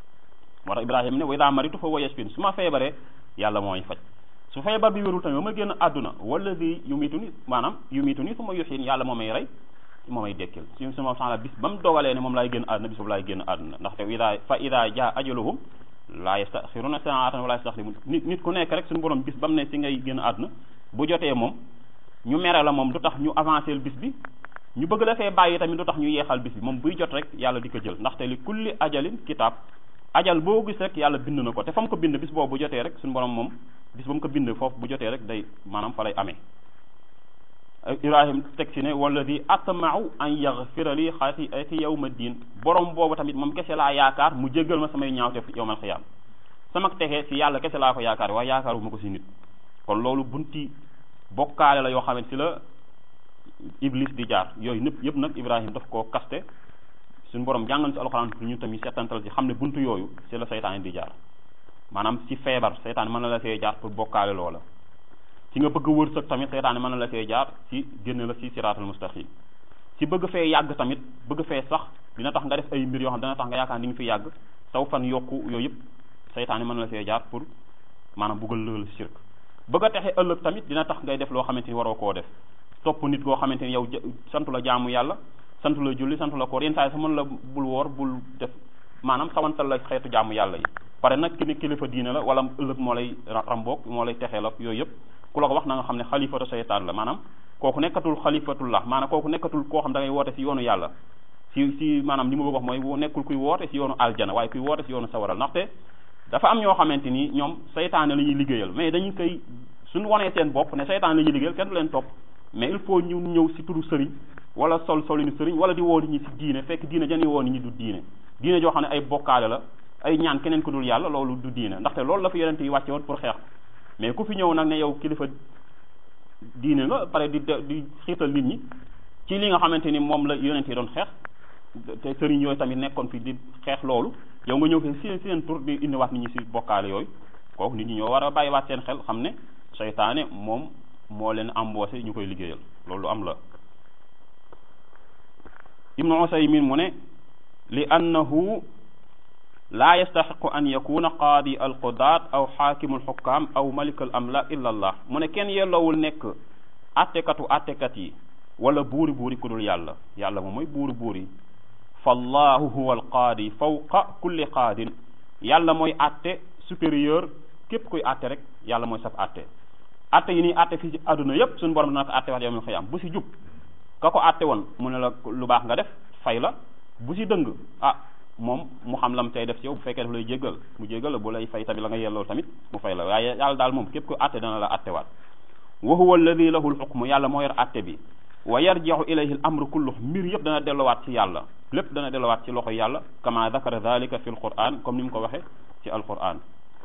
moo tax ibrahima ne wa ida maritu fa huwa yashfin su ma feebaree yàlla mooy faj su feebar bi wérul tamit ba ma génn àdduna wala di yumitu ni maanaam yumitu ni su ma yuxin yàlla moo may rey moo may dekkil suñu suma taala bis ba mu dogalee ne moom laay génn àdduna bis boobu laay génn àdduna ndaxte ida fa ida ja ajaluhum laa yastaxiruna saatan wala yastaxdimun nit nit ku nekk rek suñu borom bis ba mu ne si ngay génn àdduna bu jotee moom ñu mere la moom du tax ñu avancé bis bi ñu bëgg la fee bàyyi tamit du tax ñu yeexal bis bi moom buy jot rek yàlla di ko jël ndaxte li kulli ajalin kitaab ajal boo gis rek yàlla bind na ko te fa mu ko bind bis boobu bu jotee rek suñu borom moom bis ba mu ko bind foofu bu jotee rek day maanaam fa lay amee ibrahim teg ci ne wala di atmau an yaxfira li xatiati yawma diin borom boobu tamit moom kese laa yaakaar mu jéggal ma samay ñaawte yawmal xiyaam sama texe si yàlla kese laa ko yaakaar waaye yaakaaruma ko si nit kon loolu bunti bokkaale la yoo xamante si la iblis di jaar yooyu nëpp yëpp nag ibrahim daf koo kaste suñu borom jàngal si alxuraan pour ñun tamit settantal si xam ne buntu yooyu si la seytaane di jaar maanaam si feebar seytaane mën na la see jaar pour bokkaale loola si nga bëgg wërsëg tamit seytaane mën na la see jaar si génn la si siraatal mustaqim si bëgg fee yàgg tamit bëgg fee sax dina tax nga def ay mbir yoo xam dana tax nga yaakaar ni nga fi yàgg saw fan yokku yooyu yëpp seytaane mën na la see jaar pour maanaam buggal lëgal shirk bëgg a texe ëllëg tamit dina tax ngay def loo xamante ni waroo koo def topp nit koo xamante ni yow santu la jaamu yàlla santu la julli santu la koor yenn saa yi sax mën la bul woor bul def maanaam sawantal la xeetu jaamu yàlla yi pare nag ki ne kilifa diine la wala ëllëg moo lay ramboog moo lay texeel ak yooyu yëpp ku la ko wax na nga xam ne xalifatu seytaan la maanaam kooku nekkatul xalifatullah maanaam kooku nekkatul koo xam da ngay woote si yoonu yàlla si si maanaam li ma bëgg wax mooy nekkul kuy woote si yoonu aljana waaye kuy woote si yoonu sawaral ndaxte dafa am ñoo xamante ni ñoom seytaane la ñuy liggéeyal mais dañu koy suñu wonee seen bopp ne seytaane la ñuy liggéeyal kenn du leen topp mais il faut ñu ñëw si turu sëriñ wala sol solinu sëriñ wala di woo nit ñi si diine fekk diine jani woo nit ñi du diine diine joo xam ne ay bokkaale la ay ñaan keneen ku dul yàlla loolu du diine ndaxte loolu la fi yonente yi wàcce woon pour xeex mais ku fi ñëw nag ne yow kilifa diine nga pare di di xiital nit ñi ci li nga xamante ni moom la yonente yi doon xeex te sëriñ yooyu tamit nekkoon fi di xeex loolu yow nga ñëw fi si seen tur di indiwaat nit ñi si bokkaale yooyu kooku nit ñi ñoo war a bàyyiwaat seen xel xam ne seytaane moom moo leen embauché ñu koy liggéeyal loolu am la ibnu usaymin mu ne li annahu laa yastaxiqu an yakuna qaadi alqudaat aw xaakimu alxukkaam aw malik al amla illa allah mu ne kenn yelloowul nekk attekatu attekat yi wala buuri buuri ku dul yàlla yàlla moom mooy buuri buuri fallahu huwa alqaadi fawqa kulli qaadin yàlla mooy atte supérieur képp kuy atte rek yàlla mooy sab atte atte yi nii atte fii ci àdduna yépp suñu borom dana ko atte wax yawmal xiyaam bu si jub ka ko atte woon mu ne la lu baax nga def fay la bu si dëng ah moom mu xam lam tey def ci yow bu fekkee daf lay jéggal mu jéggal la bu lay fay tamit la nga yelloo tamit mu fay la waaye yàlla daal moom képp ku atte dana la attewaat wa huwa alladi lahu lxukmu yàlla moo yor atte bi wa yarjiu ilayhi l amru kullu mbir yëpp dana dellowaat ci yàlla lépp dana dellowaat ci loxo yàlla kama dakara dalika fi lquran comme ni mu ko waxe ci alquran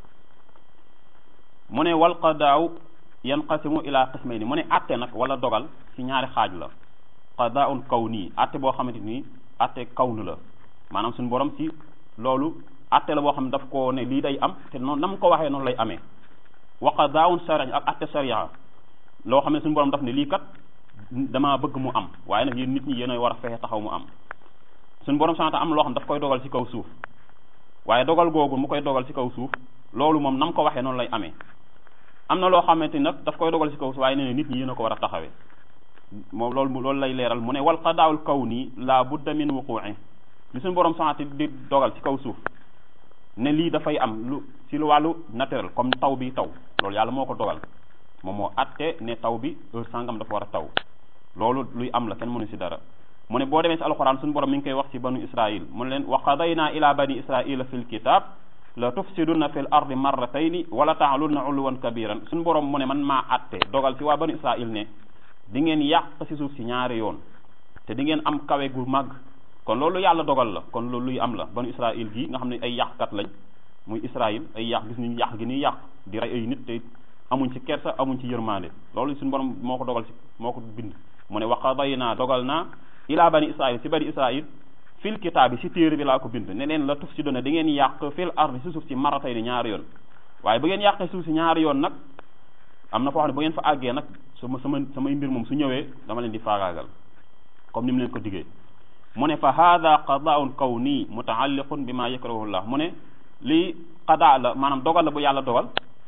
mu ne wal qadaaw yanqasimu ila qismayni mu ne atte nag wala dogal ci ñaari xaaj la qadaaun kawni atte boo xamante ni atte kawnu la maanaam suñu borom ci loolu atte la boo xam ne daf ko ne lii day am te noonu na mu ko waxee noonu lay amee wa qadaaun shari ak atte sharia loo xam ne suñu borom daf ne lii kat damaa bëgg mu am waaye nag yéen nit ñi yéen a war a fexe taxaw mu am suñu borom sant am loo xam daf koy dogal ci kaw suuf waaye dogal googu mu koy dogal ci kaw suuf loolu moom na mu ko waxee noonu lay amee am na loo xamante ni nag daf koy dogal ci kaw suuf waaye nee na nit ñi yéen a ko war a taxawee moom loolu loolu lay leeral mu ne wal qadaawul kawni la budda min wuqu'i li suñu borom sant di dogal ci kaw suuf ne lii dafay am lu ci lu wàllu naturel comme taw bi taw loolu yàlla moo ko dogal moom moo atte ne taw bi heure sangam dafa war a taw loolu luy am la kenn mënu ci dara mu ne boo demee ci alxuraan suñu borom mi ngi koy wax ci banu israil mu ne leen wa qadayna ila bani israila fi lkitab la tufsiduna fi l ardi marratayni wala taalunna uluwan kabiran suñu borom mu ne man maa atte dogal ci waa banu israil ne di ngeen yàq ci suuf si ñaari yoon te di ngeen am kawe gu màgg kon loolu yàlla dogal la kon loolu luy am la banu israil gi nga xam ne ay yàqkat lañ muy israil ay yàq gis nañu yàq gi ni yàq di rey ay nit te amuñ ci kersa amuñ ci yërmande loolu suñu borom moo ko dogal ci moo ko bind mu ne wa qadayna dogal naa ila bani israil si bani israil fil kitaabi si téere bi laa ko bind ne leen la tuf si doone da ngeen yàq fil ardi si suuf si maratay ni ñaari yoon waaye bu ngeen yàqee suuf si ñaari yoon nag am na foo xam ne bu ngeen fa àggee nag sama sama samay mbir moom su ñëwee dama leen di faagaagal comme ni mu leen ko diggee mu ne fa hada qadaun kawni mutaalliqun bi ma yakrahu llah mu ne lii qadaa la maanaam dogal la bu yàlla dogal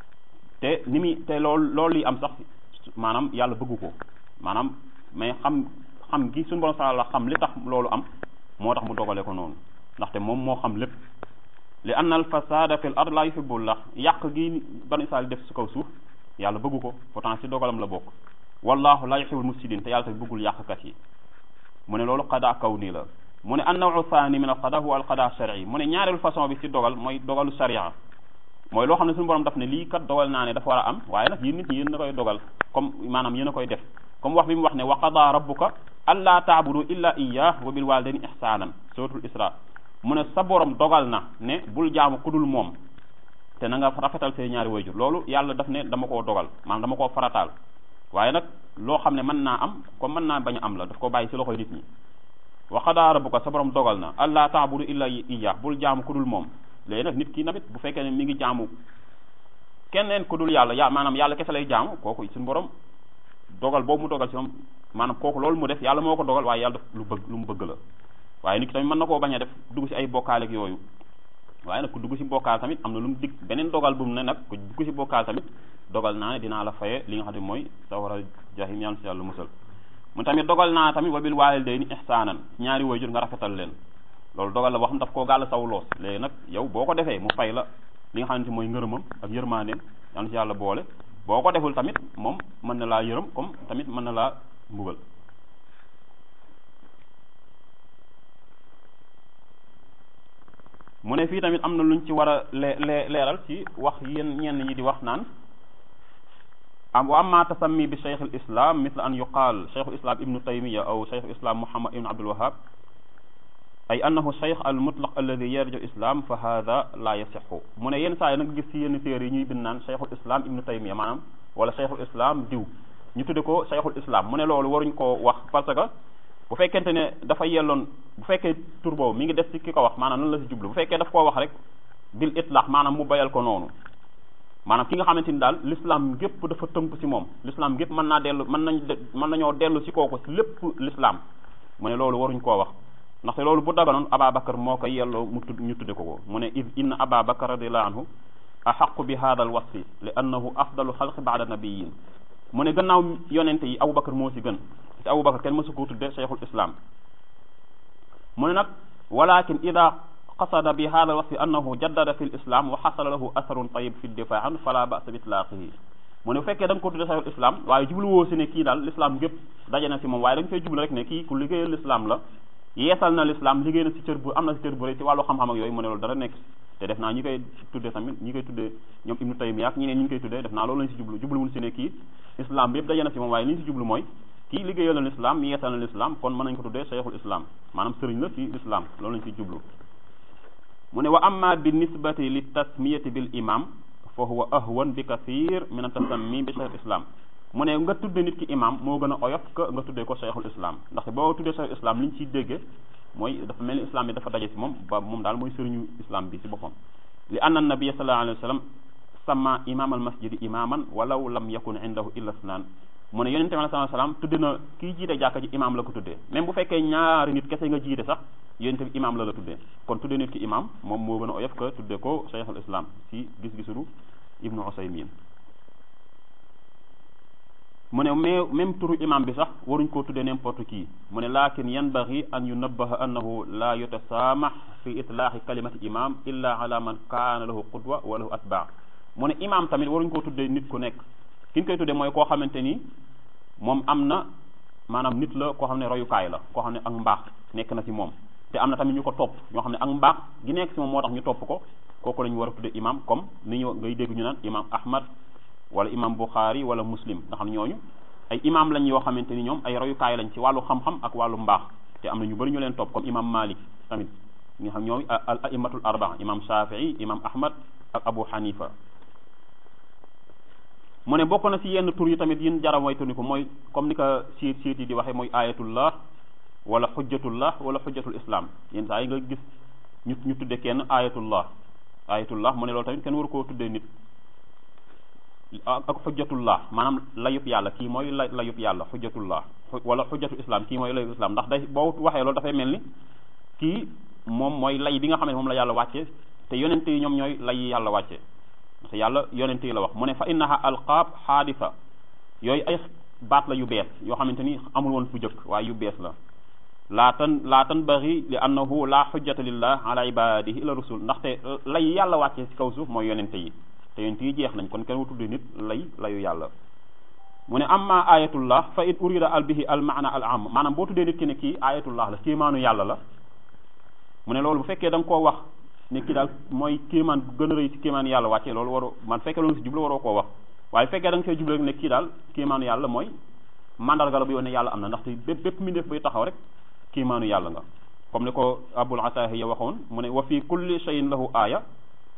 te ni muy te loolu loolu li am sax maanaam yàlla bëggu ko maanaam mais xam xam gi suñu borom la xam li tax loolu am moo tax mu dogale ko noonu ndaxte moom moo xam lépp li anna al fasada fi l ard la yuhibbullah yàq gi banu israil def su kaw suuf yàlla bëggu ko pourtant si dogalam la bokk wallahu la yuhibbul mufsidin te yàlla tamit bëggul yàqkat yi mu ne loolu qada kaw nii la mu ne an nawu thani min al qada huwa al qada shar'i mu ne ñaareelu façon bi si dogal mooy dogalu sharia mooy loo xam ne suñu borom daf ne lii kat dogal naa ne dafa war a am waaye nag yéen nit ñi yéen a koy dogal comme maanaam yéen a koy def comme wax bi mu wax ne wa qada rabbuka alla taabudu illa iyyah wa bil walidayni ihsanan suratul isra mu ne sa borom dogal na ne bul jaamu ku dul moom te na nga rafetal say ñaari wayjur loolu yàlla daf ne dama koo dogal maanaam dama koo farataal waaye nag loo xam ne mën naa am comme mën naa bañ a am la daf ko bàyyi si loxoy nit ñi wa qadaa rabbuka sa borom dogal na allah taabudu illa iyyah bul jaamu ku dul moom léegi nag nit ki tamit bu fekkee ne mi ngi jaamu keneen ku dul yàlla ya maanaam yàlla kese lay jaamu kooku suñu borom dogal boobu mu dogal si moom maanaam kooku loolu mu def yàlla moo ko dogal waaye yàlla def lu bëgg lu mu bëgg la waaye nit ki tamit mën na koo bañ a def dugg si ay bokkaaleeg yooyu waaye nag ku dugg si bokkaal tamit am na lu mu dig beneen dogal bu mu ne nag ku dugg si bokkaal tamit dogal naa ne dinaa la faye li nga xam ne mooy sawara jahim yàlla si yàlla musal mu tamit dogal naa tamit wabil waalidayni ihsaanan ñaari waajur nga rafetal leen loolu dogal la boo xam daf koo gàll saw loos léegi nag yow boo ko defee mu fay la li nga xamante mooy ngërëmam ak yërmandeem yàlla si yàlla boole boo ko deful tamit moom mën na laa yërëm comme tamit mën na laa mbugal mu ne fii tamit am na luñ ci war a lee lee leeral ci wax yéen ñenn ñi di wax naan am wa amma tasammi bi cheikh al islam misla an yuqaal cheikh al islam ibnu taymiya aw cheikh al islam muhammad ibnu abdul wahab ay annahu cheikh al mutlaq alladi yarju islam fa hada la yasixu mu ne yenn saa yi nag gis ci yenn téere yi ñuy bind naan cheikhul islam ibnu taymiya maanaam wala cheikhul islam diw ñu tudde ko cheikhul islam mu ne loolu waruñ koo wax parce que bu fekkente ne dafa yelloon bu fekkee tur boobu mi ngi des ci ki ko wax maanaam nan la si jublu bu fekkee daf koo wax rek bil itlaq maanaam mu bayal ko noonu maanaam ki nga xamante ni daal l'islam gépp dafa tënk ci moom l'islam gépp mën naa dellu mën nañ mën nañoo dellu ci kooku ci lépp l'islam mu ne loolu waruñ koo wax ndaxte loolu bu daganoon Ababakar moo ko yelloo mu tudd ñu tudde ko ko mu ne id inna Ababakar radiallahu anhu axaqu bi hada al wasfi li annahu afdalu xalqi baada nabiyin mu ne gannaaw yonente yi Aboubacar moo ci gën te Aboubacar kenn mësu koo tudde cheikhul islam mu ne nag walakin ida qasada bi hada al wasfi annahu jaddada fi l islam wa xasala lahu atharun tayib fi ddifaa an fala basa bi itlaaqihi mu ne bu fekkee da nga ko tudde cheikhul islam waaye jubluwoo si ne kii daal l'islam gépp daje na si moom waaye da nga fay jublu rek ne kii ku liggéeyal l'islam la yeesal na l'islam liggéey na si cër bu am na si cër bu rëy ci wàllu xam-xam ak yooyu mu ne loolu dara nekk te def naa ñi koy tudde tamit ñi koy tudde ñoom ibnu taymiya ak ñeneen ñi ngi koy tuddee def naa loolu lañ si jublu jubluwul si ne kii islam bi yëpp daje na si moom waaye li ñu si jublu mooy kii liggéeyal na l'islam yeesal na l'islam kon mën nañ ko tuddee cheikhul islam maanaam sëriñ la si l'islam loolu lañ si jublu mu ne wa amma bi nisbati li tasmiyati bil imam fa huwa ahwan bi kathir min an tasammi bi cheikhul islam mu ne nga tudde nit ki imam moo gën a oyof que nga tuddee ko cheikhul islam ndaxte boo tuddee cheikhul islam li ñu ciy dégge mooy dafa mel ni islam bi dafa daje si moom ba moom daal mooy sëriñu islam bi si boppam li anna nabiyya sallallahu alayhi wa sallam sama imam al masjidi imaman walaw lam yakun indahu illa isnaan mu ne yonente bi sallallahu alayhi wa sallam tudde na kii jiite jàkka ji imam la ko tuddee même bu fekkee ñaari nit kese nga jiite sax yonente bi imam la la tuddee kon tuddee nit ki imam moom moo gën a oyof que tuddee ko cheikhul islam si gis-gisuru ibnu usaymin mu ne mais même turu imam bi sax waruñ koo tuddee n'importe qui mu ne lakin yanbaghi an yunabbaha annahu la yutasamah fi itlaaxi kalimati imam illa ala man kaana lahu qudwa wa lahu atbaa mu ne imam tamit waruñ koo tuddee nit ku nekk ki ñu koy tuddee mooy koo xamante ni moom am na maanaam nit la koo xam ne royukaay la koo xam ne ak mbaax nekk na ci moom te am na tamit ñu ko topp ñoo xam ne ak mbaax gi nekk ci moom moo tax ñu topp ko kooku la ñu war a tuddee imam comme ni ñu ngay dégg ñu naan imam ahmad wala imam Bukhari wala muslim nga xam ñooñu ay imam lañ yoo xamante ni ñoom ay royukaay lañ ci wàllu xam-xam ak wàllu mbaax te am na ñu bëri ñu leen topp comme imam Malik tamit nga xam ñoom al aimatul arbaa imam Shafii imam Ahmad ak Abu Hanifa mu ne bokk na ci yenn tur yi tamit yin jara moytu ni ko mooy comme ni ko siit siit yi di waxee mooy ayatullah wala xujjatullah wala xujjatul islam yenn saa yi nga gis ñu ñu tudde kenn ayatullah ayatullah mu ne loolu tamit kenn waru koo tuddee nit ak xujjatullah maanaam layub yàlla kii mooy la layub yàlla xujjatullah wala xujjatul islam kii mooy layub islam ndax day boo waxee loolu dafay mel ni kii moom mooy lay bi nga xam ne moom la yàlla wàcce te yonente yi ñoom ñooy lay yàlla wàcce parce que yàlla yonente yi la wax mu ne fa innaha alqaab xaadisa yooyu ay baat la yu bees yoo xamante ni amul woon fu jëkk waaye yu bees la laa tan laa tanbaghi li annahu la xujjata lillah ala ibadihi illa rusul ndaxte lay yàlla wàcce ci kaw suuf mooy yonente yi te yonent yi jeex nañ kon kenn wu tudde nit lay layu yàlla mu ne amma ayatullah fa in urida al bihi al maana al am maanaam boo tuddee nit ki ne kii ayatullah la kéemaanu yàlla la mu ne loolu bu fekkee da nga koo wax ne kii daal mooy kéemaan bu gën a rëy ci kéemaanu yàlla wàcce loolu waroo man fekkee loolu si jublu waroo koo wax waaye fekkee da nga see jublu rek ne kii daal kéemaanu yàlla mooy mandarga la bu yoon ne yàlla am na ndaxte bépp bépp mbindeef bay taxaw rek kéemaanu yàlla nga comme ni ko abul atahiya waxoon mu ne wa fi kulli shay'in lahu aaya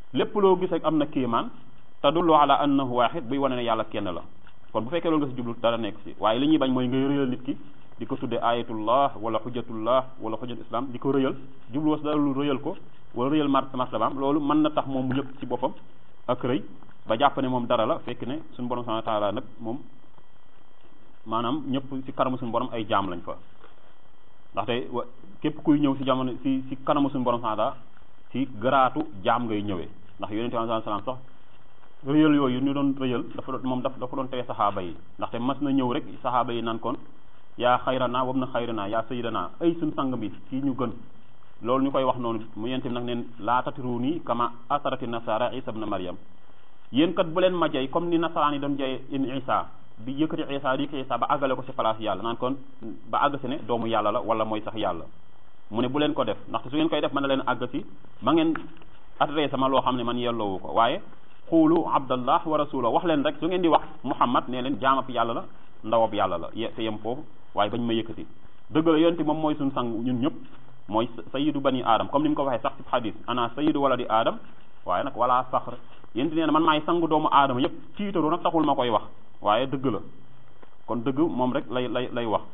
lépp loo gis rek am na kéemaan tadullu ala annahu wahid buy wane ne yàlla kenn la kon bu fekkee loolu nga si jublu dara nekk si waaye li ñuy bañ mooy ngay rëyal nit ki di ko tudde ayatullah wala xujjatullah wala xujjat islam di ko rëyal jublu was dara lu rëyal ko wala rëyal mar martabaam loolu mën na tax moom mu ñëpp ci boppam ak rëy ba jàpp ne moom dara la fekk ne suñu borom subhanahu wa taala nag moom maanaam ñëpp ci kanamu suñu borom ay jaam lañ fa ndaxte wa képp kuy ñëw ci jamono ci ci kanamu suñu borom subhanahu wa taala ci garaatu jaam ngay ñëwee ndax yonente bi sallallahu alayhi wasallam sax rëyal yooyu ñu doon rëyal dafa doon moom dafa doon tere saxaaba yi ndaxte mas na ñëw rek saxaaba yi naan kon yaa xayrana wam na xayrana yaa sayyidana ay suñ sang bi kii ñu gën loolu ñu koy wax noonu mu yente bi nag neen laa tatiru nii kama asarati nasara isa ibn maryam yéen kat bu leen ma jay comme ni nasaraan yi doon jay in isa bi yëkkati isa di yëkkati isa ba àggale ko ci place yàlla naan kon ba àgg si ne doomu yàlla la wala mooy sax yàlla mu ne bu leen ko def ndaxte su ngeen koy def mën na leen àgg si ba ngeen adressé ma loo xam ne man yelloowu ko waaye xuulu abdallah wa rasula wax leen rek su ngeen di wax muhammad nee leen jaamab yàlla la ndawab yàlla la te yem foofu waaye bañ ma yëkkati dëgg la yonte moom mooy suñ sang ñun ñëpp mooy sayidu bani aadam comme ni mu ko waxee sax ci xadis ana sayidu wala di aadam waaye nag wala faxr yénti nee na man maay sang doomu aadama yëpp ciitaru nag taxul ma koy wax waaye dëgg la kon dëgg moom rek lay lay lay wax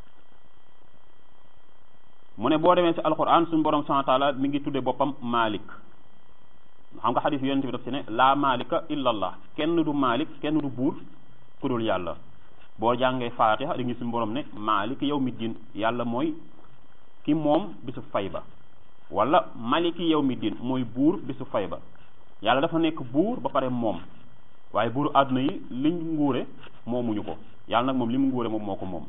mu ne boo demee ci alquran suñu borom subhanahu wa taala mi ngi tudde boppam malik xam nga xadis yonente bi daf ci ne laa malika illa allah kenn du malik kenn du buur ku dul yàlla boo jàngee faatiha di ngi suñu borom ne malik yow mi din yàlla mooy ki moom bisu fay ba wala maliki yow mi din mooy buur bisu fay ba yàlla dafa nekk buur ba pare moom waaye buuru àdduna yi liñ nguure moomuñu ko yàlla nag moom li mu nguure moom moo ko moom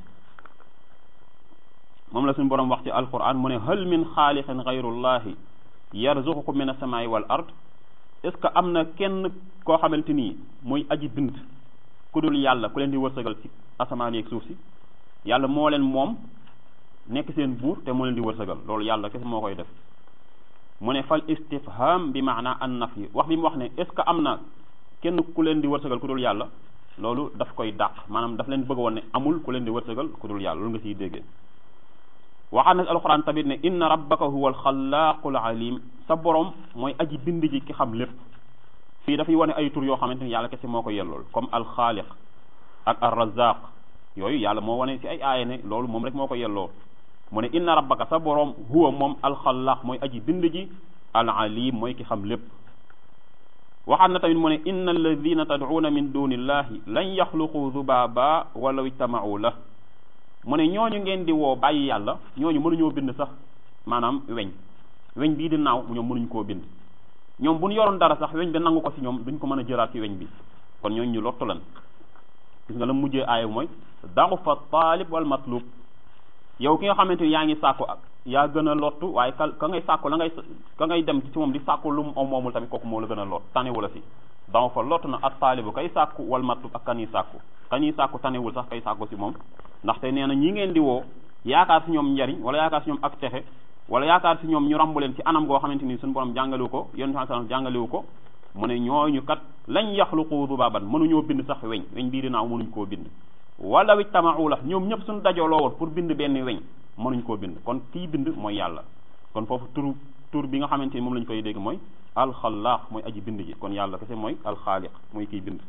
moom la suñu borom wax ci alquran mu ne hal min xaaliqin gayrullahi yarzuqukum min asamaai wal ard est ce que am na kenn koo xamante nii muy aji bind ku dul yàlla ku leen di wërsëgal ci asamaan yeeg suuf si yàlla moo leen moom nekk seen buur te moo leen di wërsëgal loolu yàlla kese moo koy def mu ne fal istifham bi maana an nafyi wax bi mu wax ne est ce que am na kenn ku leen di wërsëgal ku dul yàlla loolu daf koy dàq maanaam daf leen bëgg woon ne amul ku leen di wërsëgal ku dul yàlla loolu nga siy déggee waxaat na alxuraan tamit ne inna rabbaka huwa alxalaaqul alim sa borom mooy aji bind ji ki xam lépp fii dafay wane ay tur yoo xamante ni yàlla kese moo ko yellool comme alxaaliq ak arrazaq yooyu yàlla moo wane ci ay aaya ne loolu moom rek moo ko yelloo mu ne inna rabbaka sa borom huwa moom alxalaaq mooy aji bind ji al alim mooy ki xam lépp waxaat na tamit mu ne inna alladina tad'uuna min dunillahi lan yaxluqu zubaaba walaw ijtama'u la mu ne ñooñu ngeen di woo bàyyi yàlla ñooñu mënuñoo bind sax maanaam weñ weñ bii di naaw ñoom mënuñ koo bind ñoom bu ñu yoroon dara sax weñ bi nangu ko ci ñoom duñ ko mën a jëlaat ci weñ bi kon ñooñu ñu lottu lan gis nga la mujjee aaya mooy daxufa taalib wal matlub yow ki nga xamante ni yaa ngi sàkku ak yaa gën a lottu waaye ka ka ngay sàkku la ngay ka ngay dem ci moom di sàkku lu mu moomul tamit kooku moo la gën a lot tanewul la si daxufa lottu na at taalibu kay sàkku wal matlub ak kan yi sàkku kan yi sàkku tanewul sax kay sàkku si moom ndaxte nee na ñi ngeen di woo yaakaar si ñoom njariñ wala yaakaar si ñoom ak texe wala yaakaar si ñoom ñu rambu leen ci anam goo xamante ni suñu borom jàngalewu ko yonent bi sallam jàngalewu ko mu ne ñooñu kat lañ yaxluqu dubaban mënuñoo bind sax weñ weñ bii dinaaw mënuñ koo bind wala wi tamau la ñoom ñëpp suñu dajooloo woon pour bind benn weñ mënuñ koo bind kon kii bind mooy yàlla kon foofu tur tur bi nga xamante ni moom lañ koy dégg mooy alxalaaq mooy aji bind ji kon yàlla kese mooy alxaaliq mooy kiy bind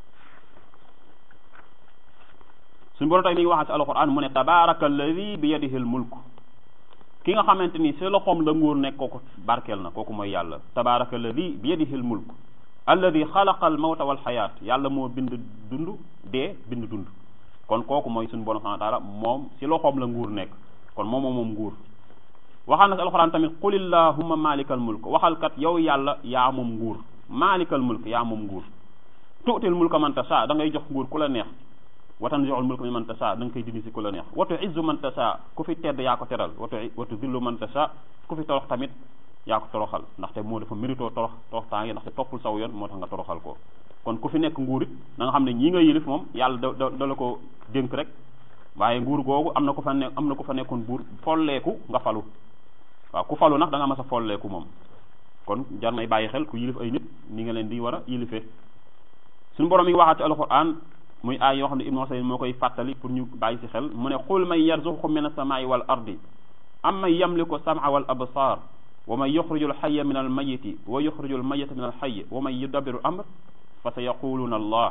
suñu borom tey mi ngi waxaat ci alquran mu ne tabaraka alladi bi yadihi al mulk ki nga xamante ni si loxoom la nguur nekk kooku barkeel na kooku mooy yàlla tabaraka alladi bi yadihi al mulk alladi xalaqa al mawta wal xayaat yàlla moo bind dund dee bind dund kon kooku mooy suñu borom subhanahu wa taala moom si loxoom la nguur nekk kon moom moom nguur waxal na si alquran tamit qul illahumma malikal mulk waxal kat yow yàlla yaa moom nguur malikal mulk yaa moom nguur tuutil mulka man tasha da ngay jox nguur ku la neex wa tanzi'ul mulka mimman tasha da nga koy dindi si ku la neex wa tu'izzu man tasha ku fi tedd yaa ko teral wa wa tuzillu man tasha ku fi torox tamit yaa ko toroxal ndaxte moo dafa mérito torox torox temps yi ndaxte toppul saw yoon moo tax nga toroxal ko kon ku fi nekk nguur it na nga xam ne ñii nga yilif moom yàlla da da da la ko dénk rek waaye nguur googu am na ku fa ne am na ku fa nekkoon buur folleeku nga falu waaw ku falu nag da nga mas a folleeku moom kon jar nay bàyyi xel ku yilif ay nit ni nga leen di war a yilifee suñu borom mi ngi waxaat ci alquran muy aay yoo xam ne ibnu Usayd moo koy fàttali pour ñu bàyyi ci xel mu ne qul man yarzuqukum min as-samaa'i wal ardi am man yamliku sam'a wal absar wa man yuxriju alxaya min almayiti wa yuxriju almayita min alxay wa man yudabiru amr fa sa yaquluuna allah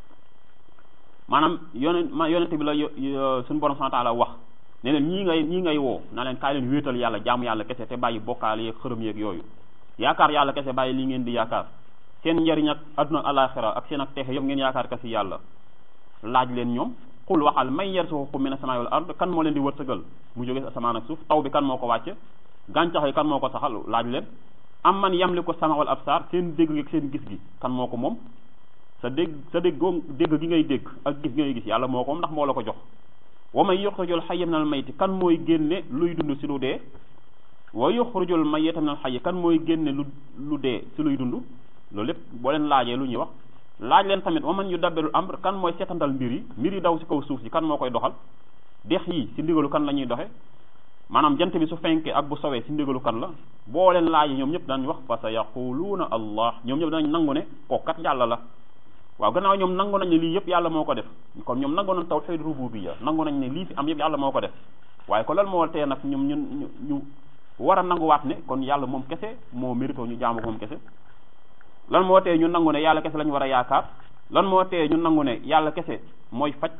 maanaam yonent ma yonente bi la suñu borom subhanahu wa taala wax ne leen ñii ngay ñii ngay woo na leen kaay leen wéetal yàlla jaamu yàlla kese te bàyyi bokkaale yeeg xërëm yeeg yooyu yaakaar yàlla kese bàyyi li ngeen di yaakaar seen njariñ ak adduna alaxira ak seen ak texe yëpp ngeen yaakaar kasi yàlla laaj leen ñoom xul waxal may yarzuqukum mina samaa'i wal ard kan moo leen di wërsëgal mu jóge asamaan ak suuf taw bi kan moo ko wàcce gàncax yi kan moo ko saxal laaj leen am man yamliku sama wal absar seen dégg gi ak seen gis gi kan moo ko moom sa dégg sa déggoo dégg gi ngay dégg ak gis gi ngay gis yàlla moo ko moom ndax moo la ko jox wa man yuxrijul xayya minal mayti kan mooy génne luy dund si lu dee wa yuxrijul mayyita minal xayyi kan mooy génne lu lu dee si luy dund loolu lépp boo leen laajee lu ñuy wax laaj leen tamit wa man yudabbirul amr kan mooy seetandal mbir yi mbir yi daw si kaw suuf si kan moo koy doxal dex yi si ndigalu kan la ñuy doxe maanaam jant bi su fenkee ak bu sowee si ndigalu kan la boo leen laajee ñoom ñëpp dañ wax fa sa yaquluuna allah ñoom ñëpp danañ nangu ne kookat yàlla la waaw gannaaw ñoom nangu nañ ne lii yëpp yàlla moo ko def kon ñoom nangu nañ tawhid rububiyya nangu nañ ne lii fi am yëpp yàlla moo ko def waaye ko lan moo tee nag ñoom ñun ñu ñu war a nanguwaat ne kon yàlla moom kese moo mérito ñu jaamu ko moom kese lan moo tee ñu nangu ne yàlla kese lañu war a yaakaar lan moo tee ñu nangu ne yàlla kese mooy faj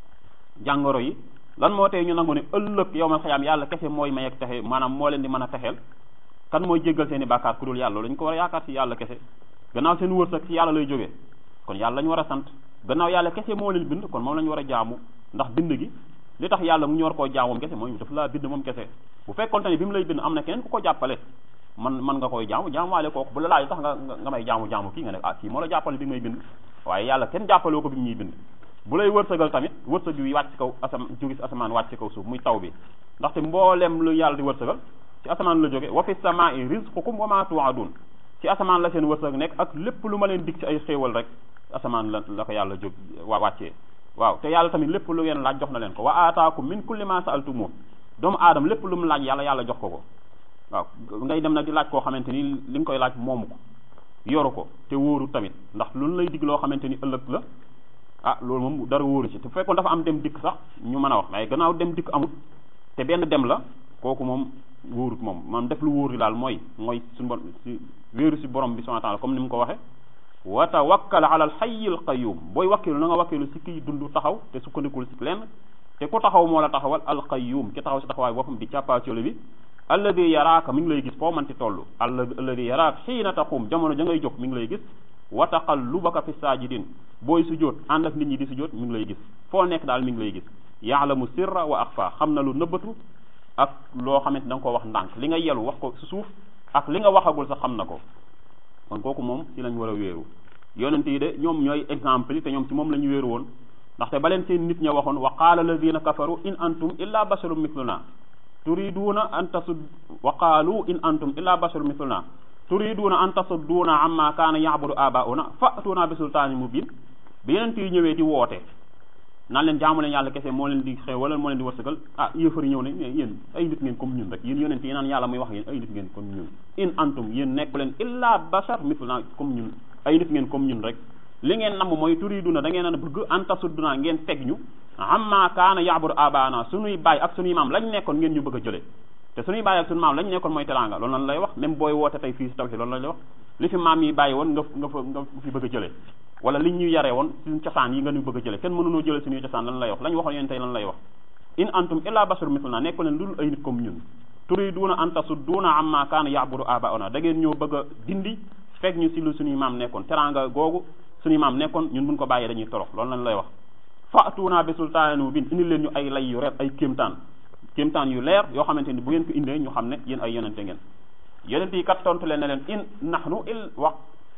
jàngoro yi lan moo tee ñu nangu ne ëllëg yow ma xayaam yàlla kese mooy may ak texe maanaam moo leen di mën a texeel kan mooy jéggal seen i bàkkaar ku dul yàlla lañu ko war a yaakaar si yàlla kese gannaaw seen wërsëg si yàlla lay jógee kon yàlla lañu war a sant gannaaw yàlla kese moo leen bind kon moom lañu war a jaamu ndax bind gi li tax yàlla mu ñu war koo jaamu moom kese mooy daf laa bind moom kese bu fekkonte ne bi mu lay bind am na keneen ku ko jàppale man man nga koy jaamu jaamuwaale kooku bu la laaj tax nga nga may jaamu jaamu kii nga ne ah kii moo la jàppale bi may bind waaye yàlla kenn jàppaloo ko bi mu ñuy bind bu lay wërsëgal tamit wërsëg yu wàcc kaw asam jóge si asamaan wàcc kaw suuf muy taw bi ndaxte mboolem lu yàlla di wërsëgal ci asamaan la jóge wa fi samaa'i rizqukum wa ma tu'adun ci asamaan la seen wërsëg nekk ak lépp lu ma leen dig ci ay xéewal rek asamaan la la ko yàlla jóg wa wàccee waaw te yàlla tamit lépp lu ngeen laaj jox na leen ko wa aataakum min kulli ma sa'altumu doomu aadama lépp lu mu laaj yàlla yàlla jox ko ko waaw ngay dem nag di laaj koo xamante ni li nga koy laaj moomu ko yoru ko te wóoru tamit ndax lu lay dig loo xamante ni ëllëg la ah loolu moom dara wóoru ci te fekkoon dafa am dem dikk sax ñu mën a wax waaye gannaaw dem dikk amut te benn dem la kooku moom wóorut moom man def lu wóor daal mooy mooy suñu borom si wéeru si borom bi subhanahu wa ta'ala comme ni mu ko waxe wa tawakkal ala al hayyil qayyum booy wakkilu na nga wakkilu si kiy dund taxaw te sukkandikul si lenn te ku taxaw moo la taxawal al qayyum ki taxaw si taxawaay boppam di càppaacoli bi alladi yaraaka mi ngi lay gis foo manti toll alladi yaraaka xiina taqum jamono ja ngay jóg mi ngi lay gis wa taqallubaka fi saajidin booy sujjóot ànd ak nit ñi di sujjóot mi ngi lay gis foo nekk daal mi ngi lay gis yaalamu sirra wa axfa xam na lu nëbbatu ak loo xamante da nga ko wax ndànk li nga yelu wax ko su suuf ak li nga waxagul sax xam na ko kon kooku moom si lañ war a wéeru yonent yi de ñoom ñooy exemple yi te ñoom ci moom la ñu wéeru woon ndaxte ba leen seen nit ña waxoon wa qaala alladina kafaru in antum illa basharun mithluna turiduuna an tasud wa qaalu in antum illa basharun mithluna turiduuna an tasudduuna amma kaana ya'budu abauna fa'tuna bi sultaanin mubin bi yonent yi ñëwee di woote naan leen jaamu leen yàlla kese moo leen di xew wala moo leen di wërsëgal ah yéefar yi ñëw ne mais yéen ay nit ngeen comme ñun rek yéen yonent yi naan yàlla muy wax yéen ay nit ngeen comme ñun in antum yéen nekku leen illa bashar mithluna comme ñun ay nit ngeen comme ñun rek li ngeen namm mooy turiduna da ngeen a bëgg an tasudduna ngeen teg ñu amma kaana ya'budu abaana suñuy baay ak suñuy maam lañ nekkoon ngeen ñu bëgg a jëlee te suñuy baay ak suñu maam lañ nekkoon mooy teraanga loolu lan lay wax même booy woote tey fii si taw si loolu lañ lay wax li fi maam yi bàyyi woon nga nga fa nga fi bëgg a jëlee wala liñ ñu yaree woon suñu cosaan yi nga ñu bëgg a jëlee kenn mënunoo jëlee suñuy cosaan lan lay wax lañ waxoon yéen tey lan lay wax in antum illa basharun mithluna nekku leen dul ay nit comme ñun turiduna an tasudduuna amma kaana ya'budu abauna da ngeen ñoo bëgg a dindi fekk ñu si lu suñuy maam nekkoon teraanga googu suñuy maam nekkoon ñun buñ ko bàyyee dañuy torox loolu lañ lay wax fa'tuna bi sultaanin mubin indi leen ñu ay lay yu ret ay kéemtaan kéemtaan yu leer yoo xamante ni bu ngeen ko indee ñu xam ne yéen ay yonente ngeen yonent yi kat tontu leen ne leen in nahnu il wax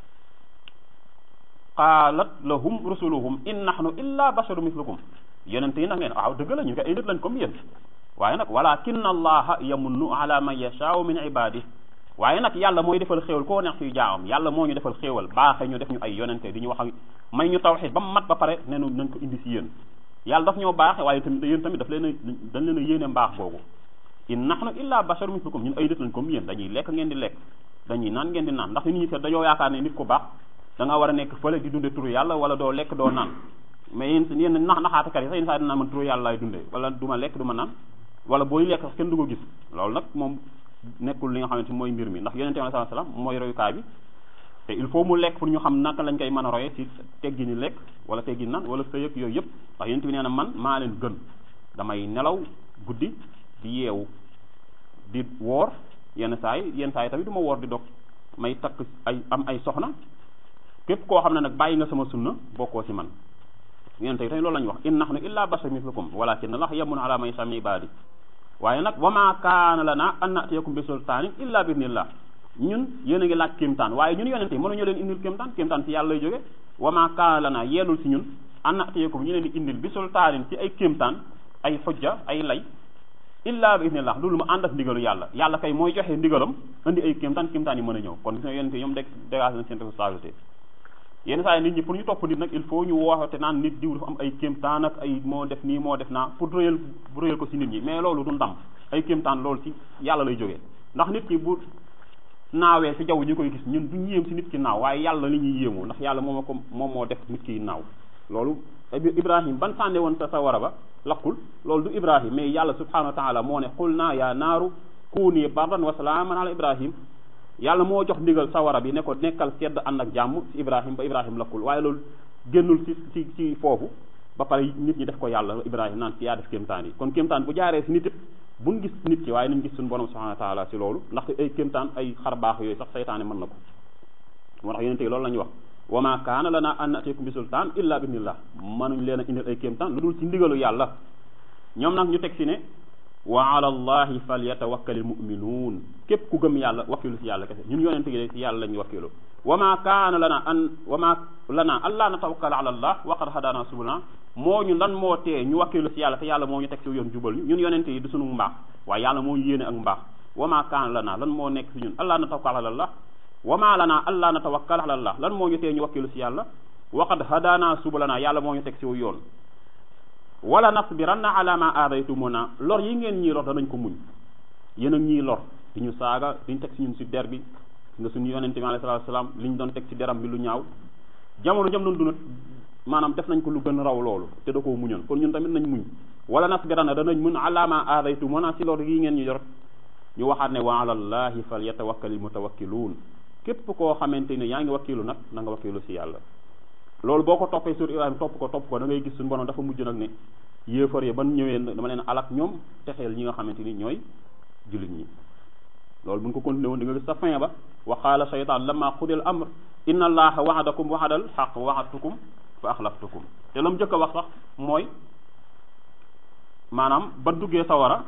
qaalat lahum rusuluhum in nahnu illa basharu mislukum yonent yi nag neen waaw dëgg la ñu ko ay nit lañ comme yéen waaye nag walakin allaha yamunnu ala man yashaau min ibadi waaye nag yàlla mooy defal xéewal koo neex suy jaamam yàlla moo ñu defal xéewal baaxe ñu def ñu ay yonente di ñu wax ak may ñu tawxid ba mu mat ba pare nenu nañ ko indi si yéen yàlla daf ñoo baaxe waaye tamit yéen tamit daf leen a dañ leen a yéene mbaax googu in nahnu illa basharu mislukum ñun ay nit lañ comme yéen dañuy lekk ngeen di lekk dañuy naan ngeen di naan ndax nit ñi kat dañoo yaakaar ne nit ku baax da nga war a nekk fële di dunde turu yàlla wala doo lekk doo naan mais yéen yéen nax naxaatakat yi sax yéen saa dinaa man turu yàlla laay dunde wala du ma lekk du ma naan wala booy lekk sax kenn du ko gis loolu nag moom nekkul li nga xamante mooy mbir mi ndax yonente bi sallallahu alayhi wasallam mooy royukaay bi te il faut mu lekk pour ñu xam naka lañ koy mën a royee ci teggi ni lekk wala teggi nan wala sëyëg yooyu yëpp ndax yonente bi nee na man maa leen gën damay nelaw guddi di yeewu di woor yenn saa yi yenn saa yi tamit du ma woor di dog may takk ay am ay soxna képp koo xam ne nag bàyyi nga sama sunna bokkoo ci man yonente bi tamit loolu la ñu wax in nahnu illa bashar mislukum walakin allah yamun ala man yasha min ibadi waaye nag wa ma kaana lana an natiyakum bi sultaanin illa bi idnillah ñun yéen a ngi laaj kéemtaan waaye ñun yonente yi mënuñu leen indil kéemtaan kéemtaan ci yàlla lay jóge wa ma kaana lana yeelul ci ñun an natiyakum ñu leen di indil bi sultaanin ci ay kéemtaan ay xujja ay lay illa bi idnillah loolu mu ànd ak ndigalu yàlla yàlla kay mooy joxe ndigalam indi ay kéemtaan kéemtaan yi mën a ñëw kon gis nga yonente yi ñoom dég dégage nañ seen responsabilité yenn saa yi nit ñi pour ñu topp nit nag il faut ñu woote naan nit diw dafa am ay kéemtaan ak ay moo def nii moo def naa pour réyal réyal ko ci nit ñi mais loolu du ndam ay kéemtaan loolu ci yàlla lay jógee ndax nit ki bu naawee ci jaww ñu koy gis ñun duñ yéem ci nit ki naaw waaye yàlla li ñuy yéemoo ndax yàlla moom ko moom moo def nit ki naaw loolu ibrahim ban sànne woon sa sa wara ba lakkul loolu du ibrahim mais yàlla subhanahu wa taala moo ne xul naa yaa naaru kuuni bardan wa salaaman ala ibrahim yàlla moo jox ndigal sawara bi ne ko nekkal sedd ànd ak jàmm ci ibrahim ba ibrahim lakkul waaye loolu génnul ci ci ci foofu ba pare nit ñi def ko yàlla ibrahim naan ci yaa def kéemtaan yi kon kéemtaan bu jaaree ci nit it buñ gis nit ki waaye nañ gis suñu borom subhanahu wa taala ci loolu ndax ay kéemtaan ay xar baax yooyu sax saytaane mën na ko moo tax yonente yi loolu la ñuy wax wa ma kaana lana an natikum bi sultaan illa bi idnillah mënuñ leen a indil ay kéemtaan lu dul ci ndigalu yàlla ñoom nag ñu teg ci ne wa ala allahi falyatawakkalil muminuun képp ku gëm yàlla wakkilu ci yàlla kese ñun yonente yi ci yàlla la ñuy wakkilu wa ma kaana lana an wa ma lana allaa natawakkala ala allah wa qad hadana subulana moo ñu lan moo tee ñu wakkilu ci yàlla te yàlla moo ñu teg ci yoon jubal ñu ñun yonente yi du sunu mbaax waaye yàlla moo ñu yéene ak mbaax wa ma kaana lana lan moo nekk ci ñun allaa natawakkala ala allah wa ma lana allaa natawakkala ala allah lan moo ñu tee ñu wakkilu ci yàlla wa qad hadana subulana yàlla moo ñu teg ci yoon wala nasbiranna ala ma aadaytumuna lor yi ngeen ñii lor danañ ko muñ yéen ak ñii lor di ñu saaga di ñu teg si ñun si der bi nga suñu yonente bi alayhi salaatu salaam li ñu doon teg ci deram bi lu ñaaw jamono jam doon dund maanaam def nañ ko lu gën raw loolu te da koo muñoon kon ñun tamit nañ muñ wala nasbiranna danañ mun ala ma aadaytumuna si lor yi ngeen ñu yor ñu waxaat ne wa ala allahi fal yatawakkalil mutawakkiluun képp koo xamante ne yaa ngi wakkilu nag na nga wakkilu si yàlla loolu boo ko toppee sur Ibrahima topp ko topp ko da ngay gis suñu borom dafa mujj nag ne yéefar yi ban ñëwee dama leen alak ñoom texeel ñi nga xamante ni ñooy jullit ñi loolu buñ ko continué woon di nga gis sa fin ba wa qaala shaytaan lamma qudil amr inna allaha wa'adakum wa'adal haqq wa wa'adtukum fa axlaftukum te la mu njëkk a wax sax mooy maanaam ba duggee sawara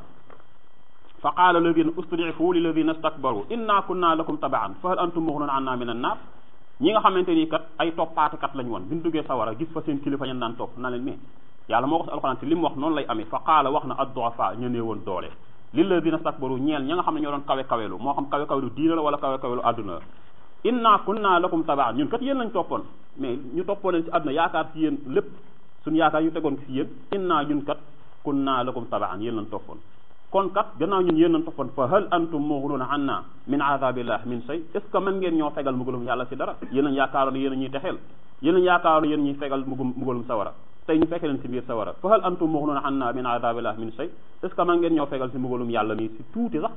fa qaala alladina ustud'ifu lilladina istakbaru inna kunna lakum taba'an fa hal antum mughnun anna min an-nar ñi nga xamante ni kat ay toppaatekat lañ woon bi ñu duggee sawara gis fa seen kilifa ñen daan topp na leen mais yàlla moo ko si alxuraan te li mu wax noonu lay amee fa qaala wax na ad-du'afa ñu nee woon doole lilladina stakbaru ñeel ña nga xam ne ñoo doon kawe kawelu moo xam kawe kawelu diina la wala kawe kawelu àdduna la inna kunna lakum tabaan ñun kat yéen lañ toppoon mais ñu toppoon leen si àdduna yaakaar si yéen lépp suñu yaakaar ñu tegoon ko si yéen inna ñun kat kunna lakum tabaan yéen lañ toppoon kon kat gannaaw ñun yéen lañ toppoon fa hal antum mughnuna anna min azabillah min shay est ce que mën ngeen ñoo fegal mbugalum yàlla si dara yéen lañ yaakaaroon yéen a ñuy texeel yéen lañ yaakaaroon yéen ñuy fegal mugum mbugalum sawara tey ñu fekke leen si biir sawara fa hal antum mughnuna anna min azabillah min shay est ce que mën ngeen ñoo fegal si mbugalum yàlla nii si tuuti sax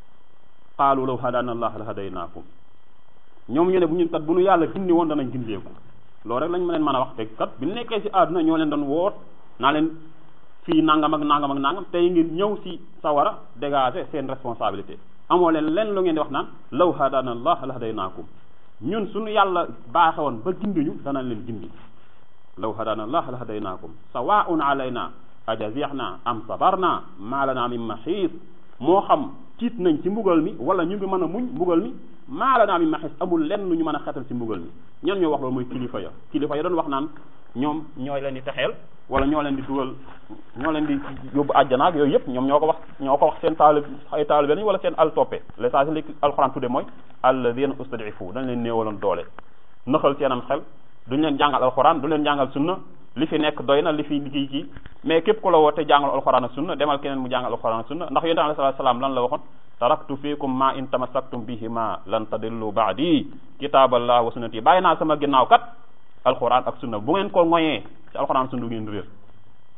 qaalu law hadana allah la hadaynaakum ñoom ñu ne bu ñun kat bu ñu yàlla gindi woon danañ gindeeku loolu rek lañ ma leen mën a wax te kat bi ñu nekkee si àdduna ñoo leen doon woot naa leen fii nangam ak nangam ak nangam tey ngeen ñëw si sawara dégager seen responsabilité amoo leen leen lu ngeen di wax naan law hadana allah la hadaynaakum ñun suñu yàlla baaxe woon ba gindiñu danañ leen gindi law hadana allah la hadaynaakum sawaun alayna ajazihna am sabarna ma lana min maxiis moo xam tiit nañ ci mbugal mi wala ñu ngi mën a muñ mbugal mi maa la naa mi maxis amul lenn lu ñu mën a xetal ci mbugal mi ñan ñoo wax loolu mooy kilifa ya kilifa ya doon wax naan ñoom ñooy leen di texeel wala ñoo leen di dugal ñoo leen di yóbbu àjjana ak yooyu yëpp ñoom ñoo ko wax ñoo ko wax seen taalib ay taalibe lañ wala seen al toppe l'essentiel li alxuraan tudde mooy alladina ustadifu dañ leen néewaloon doole nëxal seenam xel duñ leen jàngal alxuraan du leen jàngal sunna li fi nekk doy na li fi kii kii mais képp ku la woote jàngal alxuraan ak sunna demal keneen mu jàngal alxuraan ak sunna ndax yonent alayhi salaatu salaam lan la waxoon taraktu fiikum ma in tamassaktum bihima lan tadillu baadi kitaaballah wa sunnati bàyyi naa sama ginnaaw kat alxuraan ak sunna bu ngeen ko ngoyee ci alxuraan sunna ngeen réer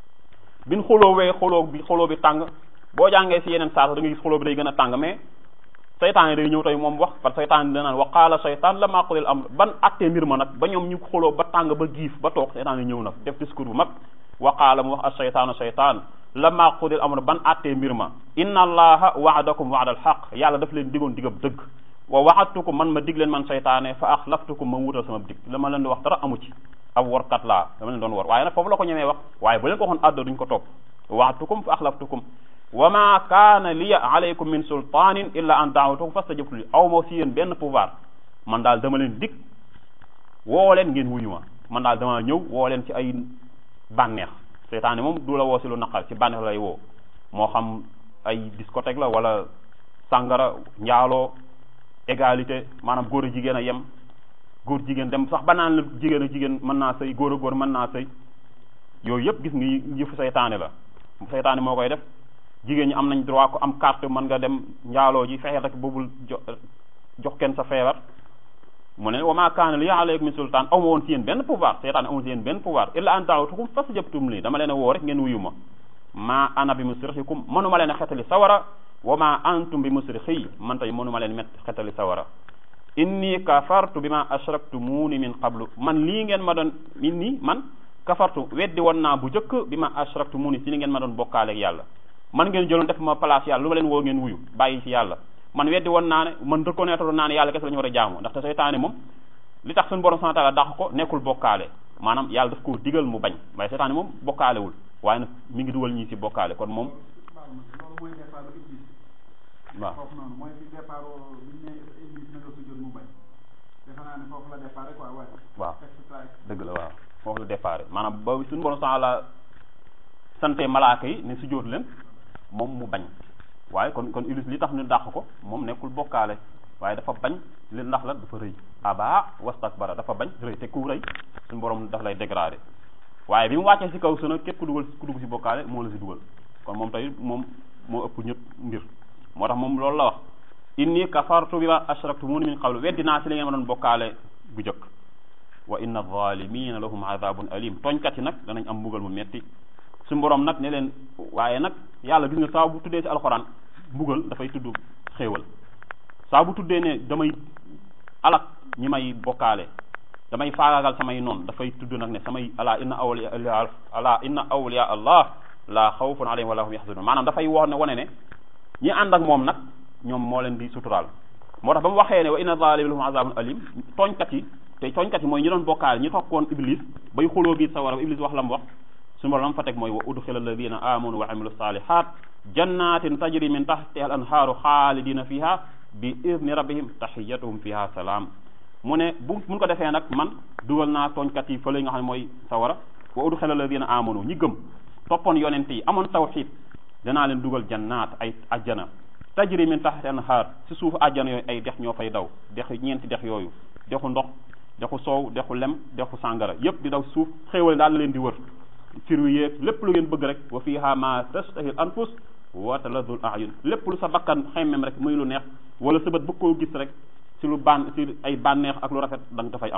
bin xulóowee xulóo bi xulóo bi tàng boo jàngee si yeneen saasa da nga gis xulóo bi day gën a tàng mais saytaan day ñëw tey moom wax parce que saytaan danaan wa qaala saytaan la maa qudil amr ban attee mbir ma nag ba ñoom ñu xuloo ba tàng ba giif ba toog saytaan yi ñëw nag def discours bu mag wa qaala mu wax as saytaanu saytaan la maa qudil amr ban attee mbir ma inna allaha waadakum waada al xaq yàlla daf leen digoon digab dëgg wa waxatukum man ma dig leen man saytaane fa axlaftukum ma wutal sama dig la ma leen di wax dara amu ci ab workat laa dama leen doon wor waaye nag foofu la ko ñemee wax waaye bu leen ko waxoon adda duñ ko topp waxatukum fa axlaftukum wa ma kaana liya alaykum min sultanin illa an daawatukum fastajabtu li aw ma si yéen benn pouvoir man daal dama leen dig woo leen ngeen wuyu ma man daal dama ñëw woo leen ci ay bànneex seytaane moom du la woo si lu naqar ci bànneex lay woo moo xam ay discothèque la wala sàngara njaaloo égalité maanaam góor a jigéen a yem góor jigéen dem sax ba naan la jigéen a jigéen mën naa sëy góor a góor mën naa sëy yooyu yëpp gis nga yëfu seytaane la seytaane moo koy def jigéen ñi am nañ droit ko am carte mën nga dem njaaloo ji fexe rek boobul jo jox kenn sa feebar mu ne wa ma kaana li alaykum min sultaan aw ma woon si yéen benn pouvoir seytaane amul si yéen benn pouvoir illa an daawtukum fastajabtum li dama leen a woo rek ngeen wuyu ma ma ana bi musrixikum mënuma leen a xetali sawara wa ma antum bi musrixi man tey mënuma leen met xetali sawara inni kafartu bi ma ashraktumuuni min qablu man lii ngeen ma doon inni man kafartu weddi woon naa bu njëkk bi ma ashraktumuuni si li ngeen ma doon bokkaaleeg yàlla man ngeen jëloon def ma place yàlla lu ma leen woo ngeen wuyu bàyyi ci yàlla man weddi woon naa ne man reconnaître naa ne yàlla kese la ñu war a jaamu ndaxte seytaane moom li tax suñu borom subhanahu wa ta'ala dàq ko nekkul bokkaale maanaam yàlla daf koo digal mu bañ waaye seytaane moom bokkaalewul waaye nag mi ngi dugal ñii ci bokkaale kon moom loolu mooy départ iblis waaw foofu noonu mooy fi départ bi ñu ne iblis na nga sujjóot mu bañ defe naa ne foofu la départ quoi waaye waaw et cetera dëgg la waaw foofu la départ maanaam ba suñu borom subhanahu wa ta'ala sante malaaka yi ne sujjóot leen moom mu bañ waaye kon kon iblis li tax ñu dàq ko moom nekkul bokkaale waaye dafa bañ li ndax la dafa rëy aba wastakbara dafa bañ rëy te ku rëy suñu borom daf lay dégradé waaye bi mu wàccee ci kaw suna képp ku dugal ku dugg ci bokkaale moo la ci dugal kon moom tey moom moo ëpp ñëpp mbir moo tax moom loolu la wax inni kafartu bi ma ashraktumuni min qablu weddi naa ci li ngeen ma doon bokkaale bu jëkk wa inna zalimina lahum adabun alim tooñkat yi nag danañ am mbugal mu metti su borom nag ne leen waaye nag yàlla gis nga saa bu tuddee ci alxuraan mbugal dafay tudd xéewal saa bu tuddee ne damay alak ñi may bokkaale damay faagaagal samay noon dafay tudd nag ne samay ala inna awliya ala inna awliya allah la xawfun alayhim wala hum yaxzanun maanaam dafay wax ne wane ne ñi ànd ak moom nag ñoom moo leen di suturaal moo tax ba mu waxee ne wa inna zalimina lahum azabun alim tooñkat yi te tooñkat yi mooy ñi doon bokkaale ñi tokkoon iblis bay xuloo biir sawara iblis wax la mu wax suñu borom fa teg mooy wa udxila alladina amanu wa amilu salihat jannatin tajri min tahtiha al anhaaru xaalidina fiha bi idni rabbihim tahiyatuhum fiha salaam mu ne bu mun ko defee nag man dugal naa tooñkat yi fële nga xam ne mooy sawara wa udxila alladina amanu ñi gëm toppoon yonent yi amoon tawxid danaa leen dugal jannaat ay ajjana tajri min tahtiha al anhaar si suufu ajjana yooyu ay dex ñoo fay daw dex ñeenti dex yooyu dexu ndox dexu soow dexu lem dexu sàngara yépp di daw suuf xéewal daal leen di wër firu yeeg lépp lu ngeen bëgg rek wa fiha ma tastahil anfus wa taladul ayun lépp lu sa bakkan xemmem rek muy lu neex wala sa bët bëgg koo gis rek si lu ban si ay bànneex ak lu rafet da nga dafay am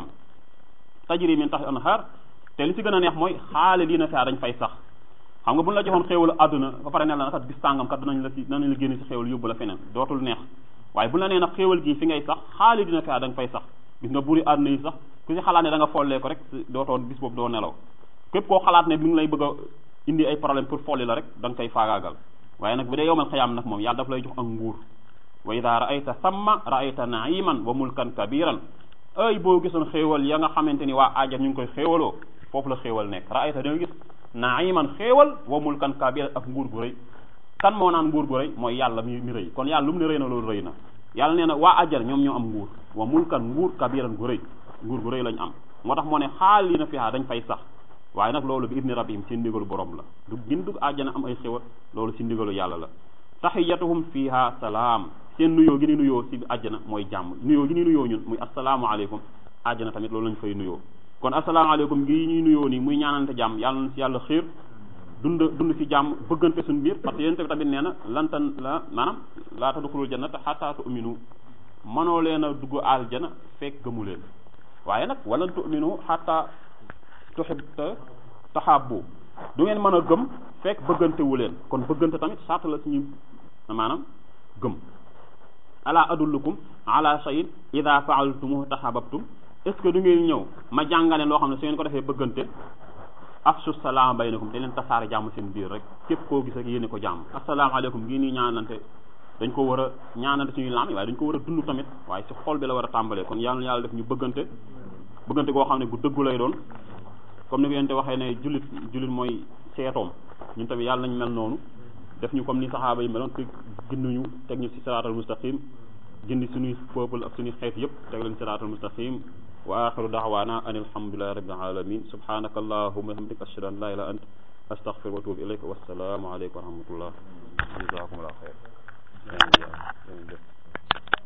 tajri min tax anhar te li si gën a neex mooy xaalidina fiha dañ fay sax xam nga bu ñu la joxoon xéewalu àdduna ba pare ne la kat bis tàngam kat danañ la si danañ la génne si xéewal yóbbu la feneen dootul neex waaye bu la nee nag xéewal gi fi ngay sax xaalidina fiha da nga fay sax gis nga buri àdduna yi sax ku si xalaat ne da nga follee ko rek dootoo bis boobu doo nelaw képp koo xalaat ne mi ngi lay bëgg a indi ay problème pour folli la rek da nga koy faagaagal waaye nag bu dee yowmal xiyaam nag moom yàlla daf lay jox ak nguur wa ida raayta samma raayta naiman wa mulkan kabiran ay boo gisoon xéewal ya nga xamante ni waa ajjan ñu ngi koy xéewaloo foofu la xéewal nekk raayta da nga gis naiman xéewal wa mulkan kabiran ak nguur gu rëy kan moo naan nguur gu rëy mooy yàlla mi mi rëy kon yàlla lu mu ne rëy na loolu rëy na yàlla nee na waa ajjan ñoom ñoo am nguur wa mulkan nguur kabiran gu rëy nguur gu rëy lañ am moo tax moo ne xaal yi na fiha dañ fay sax waaye nag loolu bi ibni rabbihim ci ndigalu borom la du gin dug àjjana am ay xéwal loolu ci ndigalu yàlla la taxiyatuhum fiha salaam seen nuyoo gi ni nuyoo ci àjjana mooy jàmm nuyoo gi ni nuyoo ñun muy asalaamualeykum àjjana tamit loolu lañ fay nuyoo kon asalaamaaleykum gi ñuy nuyoo nii muy ñaanante jàmm yàlla na ci yàlla xiir dund dund ci jàmm bëggante suñu biir parce que yéen tamit nee na lantan la maanaam laa tadxulul jannata xataa tu'minu mënoo leen a dugg aljana fekk gëmu leen waaye nag walan tu'minu xataa tuxib taxaabbu du ngeen mën a gëm fekk bëggantewu leen kon bëggante tamit sart la suñu maanaam gëm ala adullukum ala shay'in ida faaltumuhu tahabbtum est ce que du ngeen ñëw ma jàngale loo xam ne su ngeen ko defee bëggante afsu salaam baynakum te leen tasaare jàmm seen biir rek képp koo gis rek yéene ko jàmm asalaamaaleykum ngii nii ñaanante dañ ko war a ñaanante suñuy laam waaye dañ ko war a dund tamit waaye si xol bi la war a tàmbalee kon yàlla na yàlla def ñu bëggante bëggante goo xam ne bu dëggu lay doon comme ni ko yente waxee ne jullit jullit mooy seetoom ñun tamit yàlla nañ mel noonu def ñu comme ni saxaaba yi meloon te ginduñu teg ñu si siraatal mustaqim gindi suñuy peuple ak suñuy xeet yëpp teg leen siraatal mustaqim wa axiru daawaana an alhamdulilahi rabbil alamin subhanaka allahumma hamdika ashhadu an la ilaha ant astaghfir wa atubu ilayk wassalaamu aleykum wa rahmatullah jazakumullah xeyr